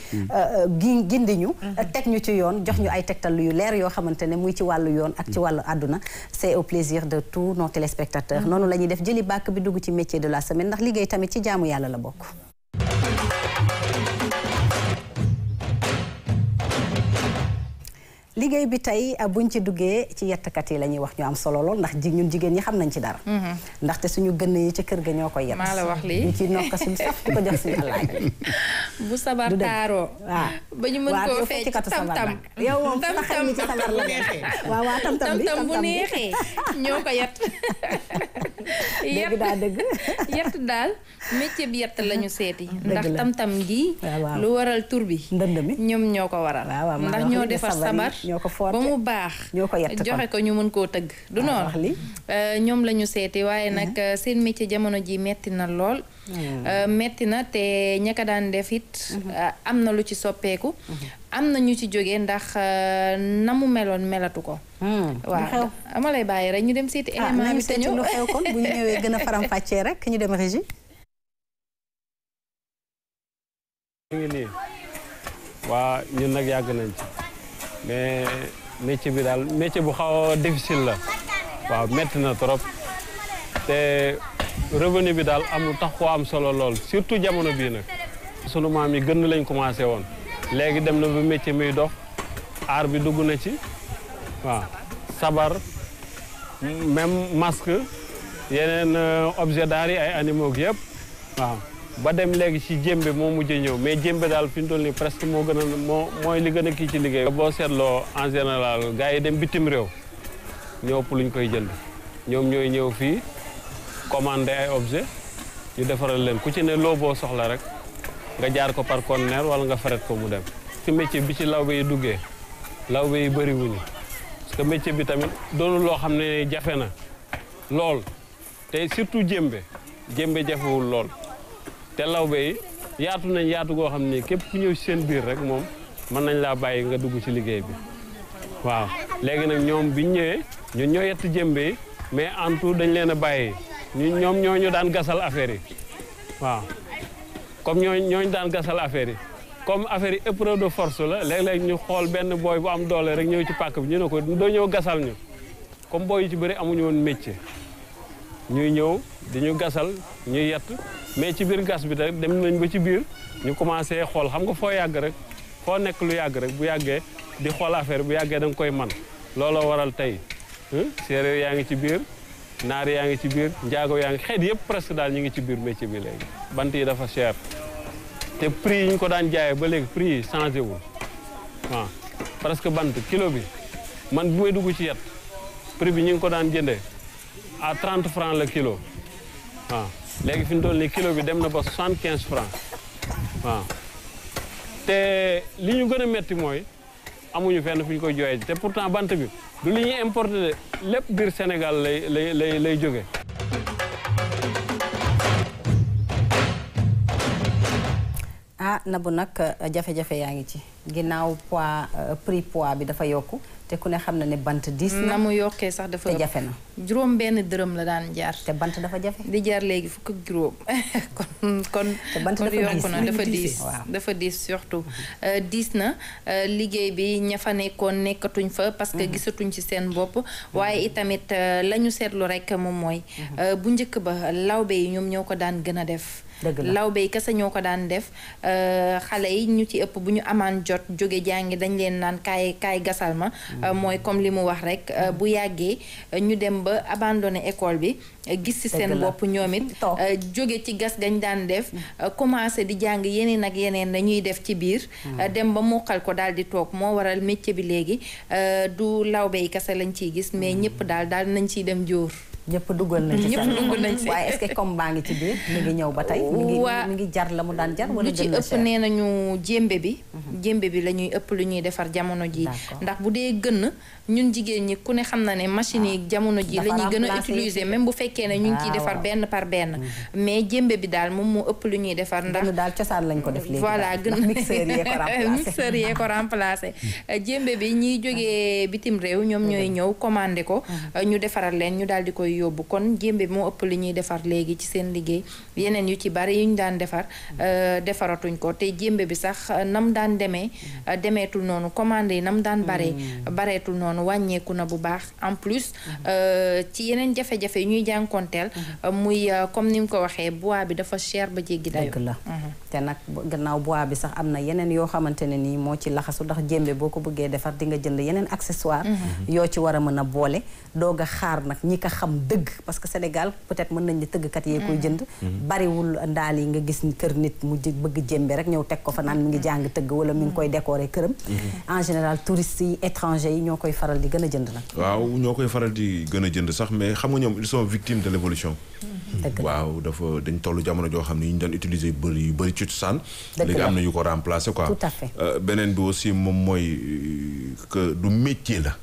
gi gindi ñu teg ñu ci yoon jox ñu ay tegtal yu leer yoo xamante ne muy ci wàllu yoon ak ci wàllu àdduna c'est au plaisir de tous nos téléspectateurs noonu la ñuy def jëli bàkk bi dugg ci métier de la semaine ndax liggéey tamit ci jaamu yàlla la bokk liggéey bi tey buñ ci duggee ci yettkat yi la ñuy wax ñu am solo lool ndax ji ñun jigéen ñi xam nañ ci dara ndaxte suñu gën yi ci kër ga ñoo koy yett
maa la wax lii
ñu ci nokka suñu saf di ko jox suñu alaaj
bu sabar taaroo
waaw
ba ñu mën koo fecc tam tam
yow moom sa xel mi ci sabar la waaw waaw tam tam bi
tam bu neexee ñoo ko yett
dëgg daa dëgg
yett daal métier bi yett la ñu seeti ndax tam tam gi lu waral tur bi
ndënd mi
ñoom ñoo ko waral ndax ñoo defar sabar
ñoo ko
ba mu baax
ñoo ko yett
joxe ko ñu mën koo tëgg du noonu ñoom la ñu seeti waaye nag seen métier jamono ji metti na lool metti na te ña ko daan def it am na lu ci soppeeku am na ñu ci jóge ndax na mu meloon melatu ko waaw ama lay bàyyi rek ñu dem seeti élément bi te ñëw
lu xew kon bu ñu ñëwee gën a faram fàccee rek ñu dem régie
ñu ngi nii waa ñun nag yàgg nañ ci mais métier bi daal métier bu xaw a difficile la waaw métti na trop te revenu bi daal amul tax koo am solo lool surtout jamono bii nag sunu maam yi gën lañ commencé woon léegi dem na ba métier muy dox aar bi dugg na ci waaw sabar même masque yeneen objet d'art yi ay animaux yëpp waaw ba dem léegi ci jémbe moo mujj ñëw mais jémbe daal fi ñu toll nii presque moo gën a moo mooy li gën a kii ci liggéey. boo seetloo en général gars yi dem bitim réew ñoo ëpp luñ koy jënd ñoom ñooy ñëw fii commandé ay objet ñu defaral leen ku ci ne loo boo soxla rek nga jaar ko par conteneur wala nga fret ko mu dem. ci métier bi ci lawbe yi duggee lawbe yi bëri wuñu parce que métier bi tamit doonul loo xam ne jafe na lool te surtout jémbe jémbe jafewul lool. te lawbe yi yaatu nañ yaatu goo xam ne képp ku ñëw ci seen biir rek moom mën nañ laa bàyyi nga dugg ci liggéey bi waaw léegi nag ñoom biñ ñëwee ñun ñoo yett jëmbe yi mais en tout dañ leen a bàyyi ñu ñoom ñoo ñu daan gasal affaire yi waaw comme ñoo ñooñu daan gasal affaire yi comme affaire yi épreuve de force la léeg-léeg ñu xool benn booy bu am doole rek ñëw ci pàkk bi ñu ne ko doo ñëw gasal ñu comme booy yu ci bëri amuñu woon métier ñuy ñëw di ñu gasal ñuy yett mais ci biir gas bi rek dem nañ ba ci biir ñu commencé xool xam nga foo yàgg rek foo nekk lu yàgg rek bu yàggee di xool affaire bu yàggee da nga koy man looloo waral tey séeréer yaa ngi ci biir naar yaa ngi ci biir njaago yaa ngi xeet yëpp presque daal ñu ngi ci biir métier bi léegi bant yi dafa cher te prix yi ñu ko daan jaayee ba léegi prix yi changé wul waaw parce que bant kilo bi man bu may dugg ci yet prix bi ñu ngi ko daan jëndee à 30 francs le kilo waaw léegi fi mu toll nii kilo bi dem na ba 75 francs waaw te li ñu gën a metti mooy amuñu fenn fu ñu koy jooyee te pourtant bant bi du li ñuy importé de lépp biir Sénégal lay lay lay lay jóge
ah Nabou nag jafe-jafe yaa ngi ci ginnaaw poids prix poids bi dafa yokku te ku ne xam na ne bant diis na
na mu yokkee sax dafa
te jafe na
juróom benn dërëm la daan jaar
te bant dafa jafe
di jaar léegi fukk ak juróom kon kon
te bant
kon
dafa
yokku
diis
na dafa diis
waaw.
dafa diis surtout Euh, diis na euh, liggéey bi ña fa nekkoon nekkatuñ fa parce que gisatuñ ci seen bopp waaye itamit euh, la ñu seetlu rek moom mooy euh, bu njëkk ba lawbe yi ñoom ñoo ko daan gën a def
Dëgg la.
lawbe yi kese ñoo ko daan def euh, xale yi ñu ci ëpp bu ñu amaan jot jóge jàngi dañ leen naan kaay kaay gasal ma euh, mooy comme li mu wax rek euh, bu yàggee euh, ñu dem ba abandonné école bi euh, gis ci
Dëgg
seen
la.
bopp ñoom it
Toog.
euh, jóge ci gas gañ daan def euh, commencé di jàng yeneen ak yeneen dañuy def ci biir euh, dem ba mokkal ko daal di toog moo waral métier bi léegi euh, du lawbe yi kese lañ ciy gis mais ñëpp daal daal nañ ciy dem jóor
ñëpp duggal nañ ci
Ñëpp
sax.
dugg nañ ci.
waaye est-ce que comme baa ngi ci biir mi ngi ñëw ba tey mi ngi
Waa-
mi ngi jar la mu daan jar wala
lu ci
gën na
ëpp
cher
nee nañu jémbe bi jémbe bi la ñuy ëpp lu ñuy defar jamono ji
D'accord.
ndax bu dee gën ñun jigéen ñi ku ne xam na ne machine yi jamono ji
Dafa
la ñuy gën a
remplacer
utiliser même bu fekkee ne ñu ngi ciy
Ah,
defar
waaw.
benn par benn mais jémbe bi daal moom moo ëpp lu ñuy defar ndax
dañu daal cosaan lañ ko def léegi
voilà
daal.
gën
ndax mixeur yee ko remplacé
mixeur yee ko remplacé jémbe bi ñiy jógee bitim réew ñoom ñooy ñëw commandé ko ñu defaral leen ñu daal di koy yóbbu kon jémbe bi moo ëpp li ñuy defar léegi ci seen liggéey yeneen yu ci bari yu ñu daan defar euh, defaratuñ ko te jémbe bi sax euh, nam daan demee euh, demeetul noonu commandé yi nam daan baree bareetul noonu wàññeeku na bu baax en plus euh, ci yeneen jafe-jafe yu ñuy jànkonteel euh, muy euh, comme ni mu ko waxee bois bi dafa cher ba jéggi dayo
dëgg la te nag bu- gannaaw bois bi sax am na yeneen yoo xamante ne nii moo ci laxasu ndax jémbe boo ko bëggee defar di nga jënd yeneen accessoire yoo ci war a mën a boole doog a xaar nag ñi ko xam dëgg parce que Sénégal peut-être mën nañ ne tëggkat yee koy jënd bariwul ndaal yi nga gis ni kër nit mu jë- bëgg jémbe rek ñëw teg ko fa naan mi ngi jàng tëgg wala mi ngi koy décorer këram en général touristes yi étrangers yi ñoo koy faral di gën a jënd nag
waaw ñoo koy faral di gën a jënd sax mais xam nga ñoom ils sont victimes de l'évolution
dëgg la
waaw dafa dañ toll jamono joo xam ne yi ñu doon utiliser yu bëri yu bëri ci cosaan
Dëgg
léegi
la.
am na yu ko remplacer quoi
Tout à fait.
Euh, beneen bi aussi moom mooy euh, que du métier la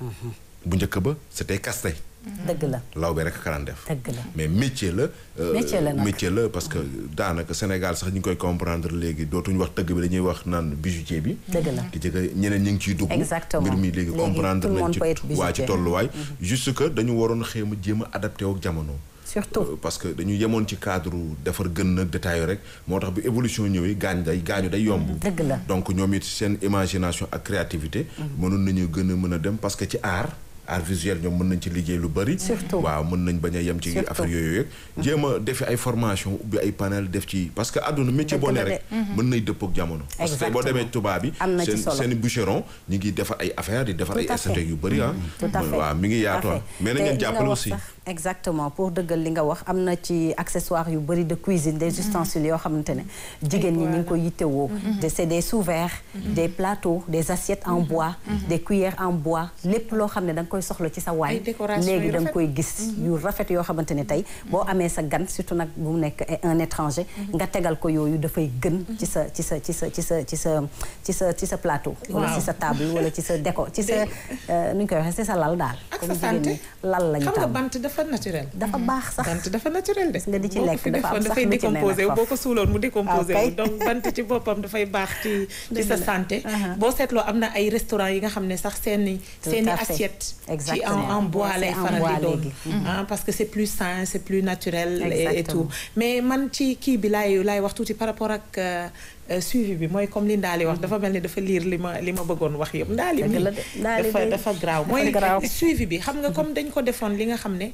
bu njëkk ba c'était casse-tête
dëgg la
law bi rek ka daan def
dëgg la
mais métier la euh,
Métier la nag.
métier la parce que daanaka Sénégal sax ñu ngi koy comprendre léegi dootuñu wax tëgg bi dañuy wax naan bijoutier bi
dëgg la
ki jëkk ñeneen ñu ngi ciy dugg
Exactement.
mbir mi léegi
Léegi
comprendre
tout le
nañ
monde
ci
peut être
waa ci
bijoutier.
tolluwaay juste que dañu waroon xéem a jéem a adapté ak jamono
surtout
Euh, parce que dañu yemoon ci cadre defar gën nag détail rek moo tax bi évolution ñëwee gaañ day gaañu day yomb
dëgg la
donc ñoom it seen imagination ak créativité mënoon nañu gën a mën a dem parce que ci art art visuel ñoom mën nañ ci liggéey lu bari
Surtout.
waaw mën nañ bañ a yem ci
Surtout.
affaire yooyu yëpp jéem a defi ay formation ubbi ay panel def ci parce que àdduna métier
Dëgg
boo ne
la de.
rek mën nay dëpp ak jamono parce que tey boo
Exactement.
demee tubaab bi
Am na ci
seen
solo.
seen boucheron ñu ngi defar ay affaire di defar
Tout
ay
à fait.
esthétique yu bari ah
tout à fait
waaw mi ngi yaatu
Tout à
ah
fait.
mais
Te
nañ leen
li nga
jàppale
wax
aussi
sax, exactement pour dëggal li nga wax am na ci accessoires yu bëri de cuisine des ustensiles yoo xamante ne jigéen ñi ñu ngi ko yittewoo de c'est des sous-verres des plateaux des assiettes en bois des cuillères en bois lépp loo xam ne da nga koy soxla ci sa waañ
Ay décoration
léegi
yu
da nga
rafet.
koy gis yu rafet yoo xamante ne tey boo amee sa gan surtout nag bu mu nekk un étranger nga tegal ko yooyu dafay gën ci sa ci sa ci sa ci sa ci sa ci sa ci sa plateau wala
Waaw.
ci sa table wala ci sa déco ci sa euh, nu ñu koy waxee ci sa lal daal
ak
comme
sa
jigéen
santé
ñi lal lañu
xam nga
tàmm
bant dafa naturel.
dafa baax sax
bant dafa naturel de.
nga di ci
boo ko
lekk
fi
dafa am
defoon
sax
dafay
lu ci ne
décomposé
nag
wu boo ko suuloon mu décomposé
Ah,
wu
ok.
donc bant ci boppam dafay baax ci ci sa
Dëgg la.
santé.
Uh-huh.
boo seetloo am na ay restaurant yi nga xam ne sax seeni
Tout
seeni
à fait.
assiette ci en
Exactement.
en bois
C'est
lay
en
faral
bois
di doon.
léegi.
ah parce que c'est plus sain c'est plus naturel. et- et
Exactement.
tout mais man ci kii bi laay laay wax tuuti par rapport ak euh, euh, suivi bi mooy comme li Ndaali wax dafa mel ni dafa liir li ma li ma bëggoon wax yëpp Ndaali
Dëgg
mi
la de. Ndaali
dafa
de.
dafa graaw
Dafa
mooy
graaw.
suivi bi xam nga comme dañ ko defoon li nga xam ne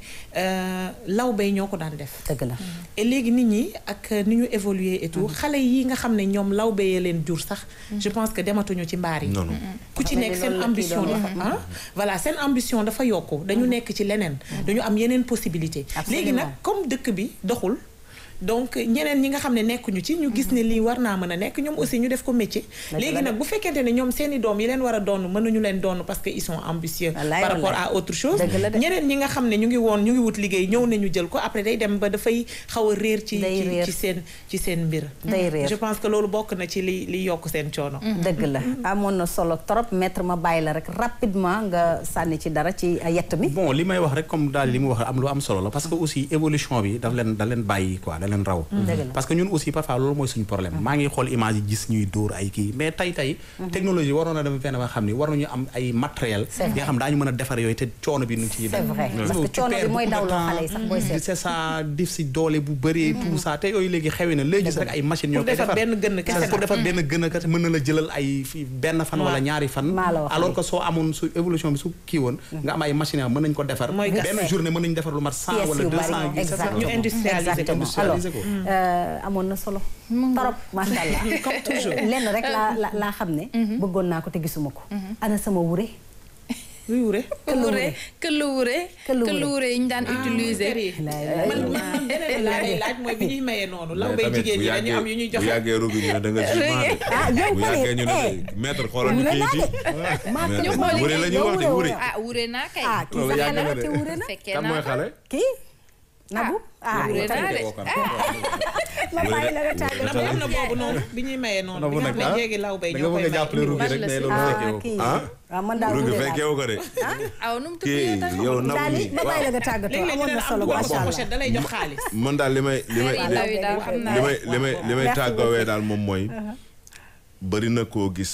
lawbe ñoo ko daan def.
dëgg la
et léegi nit ñi ak ni ñu évoluer et tout xale yi nga xam ne ñoom lawbe yee leen jur sax. je pense que dematuñu ci mbaar yi.
non non
ku ci nekk seen ambition dafa ah voilà seen ambition dafa yokku dañu nekk ci leneen. dañu am yeneen possibilité léegi nag comme dëkk bi doxul. donc ñeneen ñi nga xam ne nekkuñu ci ñu gis ne lii war naa mën a nekk ñoom aussi ñu def ko métier léegi nag bu fekkente ne ñoom seeni doom yi leen war a doon mënuñu leen doon parce que ils sont ambitieux par rapport à autre chose ñeneen ñi nga xam ne ñu ngi woon ñu ngi wut liggéey ñëw nañu jël ko après day dem ba dafay xaw a réer ci ci seen ci seen mbir
day réer
je pense que loolu bokk na ci li li yokk seen coono
dëgg la amoon na solo trop maître ma bàyyi la rek rapidement nga sànni ci dara ci yett mi
bon li may wax rek comme daal li mu wax am lu am solo la parce que aussi évolution bi daf leen da leen bàyyi quoi leen raw parce que ñun aussi parfois loolu mooy suñu problème maa ngi xool image yi gis ñuy dóor ay kii mais tey tey technologie waroon na dem fenn ba xam ni war nañu am ay matériel yi nga xam daañu mën a defar yooyu te coono bi nu ci
c'est vrai parce que coono bi mooy dawloo xale yi sax booy seet
c'est ça dif si doole bu bëree tout ça te yooyu léegi xewi na léegi gis rek ay machines ñoo koy defar
benn gën kese
pour defar benn gën a kese mën na la jëlal ay fi benn fan wala ñaari fan alors que soo amoon su évolution bi su kii woon nga am ay machines mën nañ ko defar benn journée mën nañu defar lu mat cent wala deux cent
ñu industrialiser ko
amoon na solo torop macha allah
comme toujours
lenn rek laa la laa xam ne bëggoon naa ko te gisuma ko ana sama wure
luy wure
wure këllu wure këllu wure yi ñu daan utiliser
man man beneen laa lay laaj mooy bi ñuy mayee noonu law bay jigéen ñi dañu am yu ñuy joxe
bu yàggee rugi ñu ne da nga jugement
ah yow
bu yàggee ñu ne maître xoolal ñu kii yi
ñu xool
wure la ñuy wax de wure
ah wure naa kay
ah kii sax xale la te wure na
fekkee
kan mooy
naa
xale
kii nabu ah
wure naa de
ma bàyyi la nga tàgg
na boobu na boobu noonu bi ñuy mayee noonu bi nga xam ne jéegi law bay ñoo koy may
jàppale rugi rek mais loolu
ah
fekkee
kii
ah
waaw man daal
rugi
wure
fekkee
laa
wu ko de
aw nu mu tudd
kii
yow tam
yow nabu
daal
mi
ma bàyyi la nga tàggatoo
léeg-léeg ñu
amoon
ne
na
am
solo
bu
macha
am
allah
pochette da lay jox xaalis
man daal li may li may
Xale yu ndaw yi daal xam naa
li may li may li may tàggoowee daal moom mooy bëri na koo gis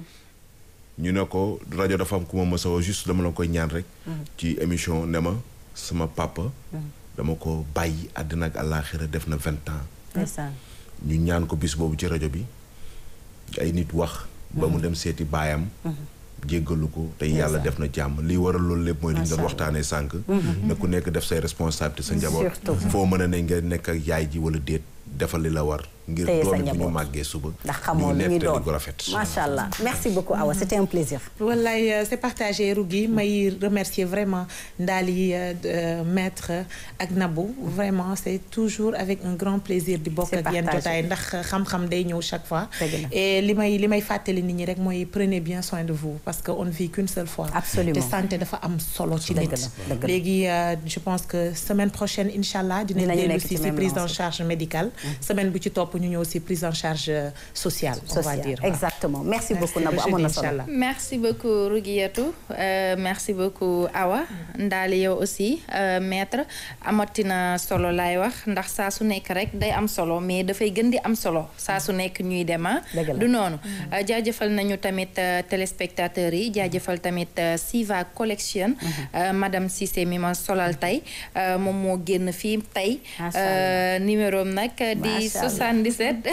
ñu ne ko rajo dafa am ku ma mës a woo juste dama la koy ñaan rek ci émission ne ma sama papa dama ko bàyyi àddina ak àllaaxira def na vingt ans
ndeysaan
ñu ñaan ko bis boobu ci rajo bi ay nit wax ba mu dem seeti baayam jéggalu ko te yàlla def na jàmm lii waral loolu lépp mooy li ñu doon waxtaanee sànq ne ku nekk def say responsabilité sa njaboot foo mën a ne nga nekk ak yaay ji wala déet defal li la war ngir
Téye sa
doom bu ñu
njaboot.
màggee suba
ndax xamoo lu ñuy doon
gu rafet
macha allah merci beaucoup Awa c'était un plaisir
wallaay euh, c'est partagé Rougui may remercier vraiment Ndali euh, euh, maître ak Nabou vraiment c'est toujours avec un grand plaisir di bokk
C'est
ak yéen
partagé.
jotaay ndax xam-xam day ñëw chaque fois
Dëgg la.
et li may li may fàttali nit ñi rek mooy prenez bien soin de vous parce que on ne vit qu'une seule fois
Absolument.
te santé dafa am solo ci
Dëgg
nit
la, dëgg la.
léegi euh, je pense que semaine prochaine incha allah dinañ
Dinañu
dellu
nekk
si
ci
si
même
prise en
lancée.
charge médicale semaine bu ci topp ñu ñëw si prise en charge euh, sociale on va
social
dire waaw.
exactement merci beaucoup
Merci,
Nabou
ba
amoon na
jeudi,
solo
inchallah.
merci beaucoup Rougiatou euh, merci beaucoup Awa Ndaali yow aussi euh, maître amatina solo laay wax ndax saa su nekk rek day am solo mais dafay gën di am solo saa su nekk ñuy dem ah
Dëgg la.
du noonu Euh, jaajëfal nañu tamit euh, téléspectateurs yi jaajëfal tamit euh, Siva Collection euh, madame Cissé mi ma solal tey euh, moom moo génn fii tey
Macha
euh, numéro am nag di
Macha Allah.
77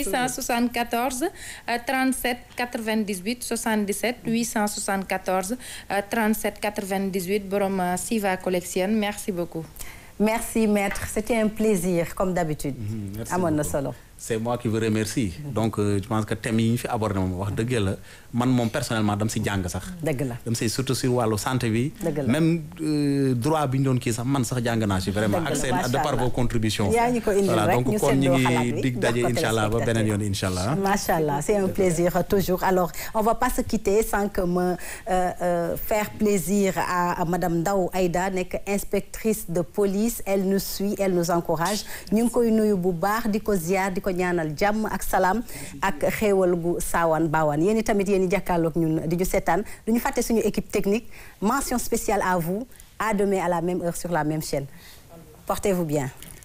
874 euh, 37 98 77 874 euh, 37 98 borom euh, Siva Collection merci beaucoup.
merci maître c'était un plaisir comme d'habitude
merci
amoon na
beaucoup.
solo
c'est moi qui vous remercie donc euh, je pense que thème yi ñu fi abordé moom wax dëgg la man moom personnellement dam si jàng sax
dëgg la
dam si surtout sur wàllu santé bi
Dëgg la.
même euh, droit bi ñu doon kii sax man sax jàng naa si vraiment
Dëgg
ak
la,
seen
macha
de par
Allah.
vos contributions
Yaa ñu ko indil
voilà
rek,
donc
ñu
kon ñu
seddoo xalaat
ngi
bi,
dig
jox
daje
ko
incha allah ba beneen yoon incha allah
Macha Allah, c'est un plaisir euh, toujours. Alors, on va pas se quitter sans que me euh, euh, faire plaisir à, à Madame Ndao Aïda, nekk inspectrice de police. Elle nous suit, elle nous encourage. ñu ngi koy nuyu bu baax di ko ziar di ko ñaanal jàmm ak salaam ak xéewal gu saawaan baawaan yéen i tamit yéen i jàkkaarloog ñun di ñu seetaan du ñu fàtte suñu équipe technique mention spéciale à vous à demain à la même heure sur la même chaîne portez-vous bien.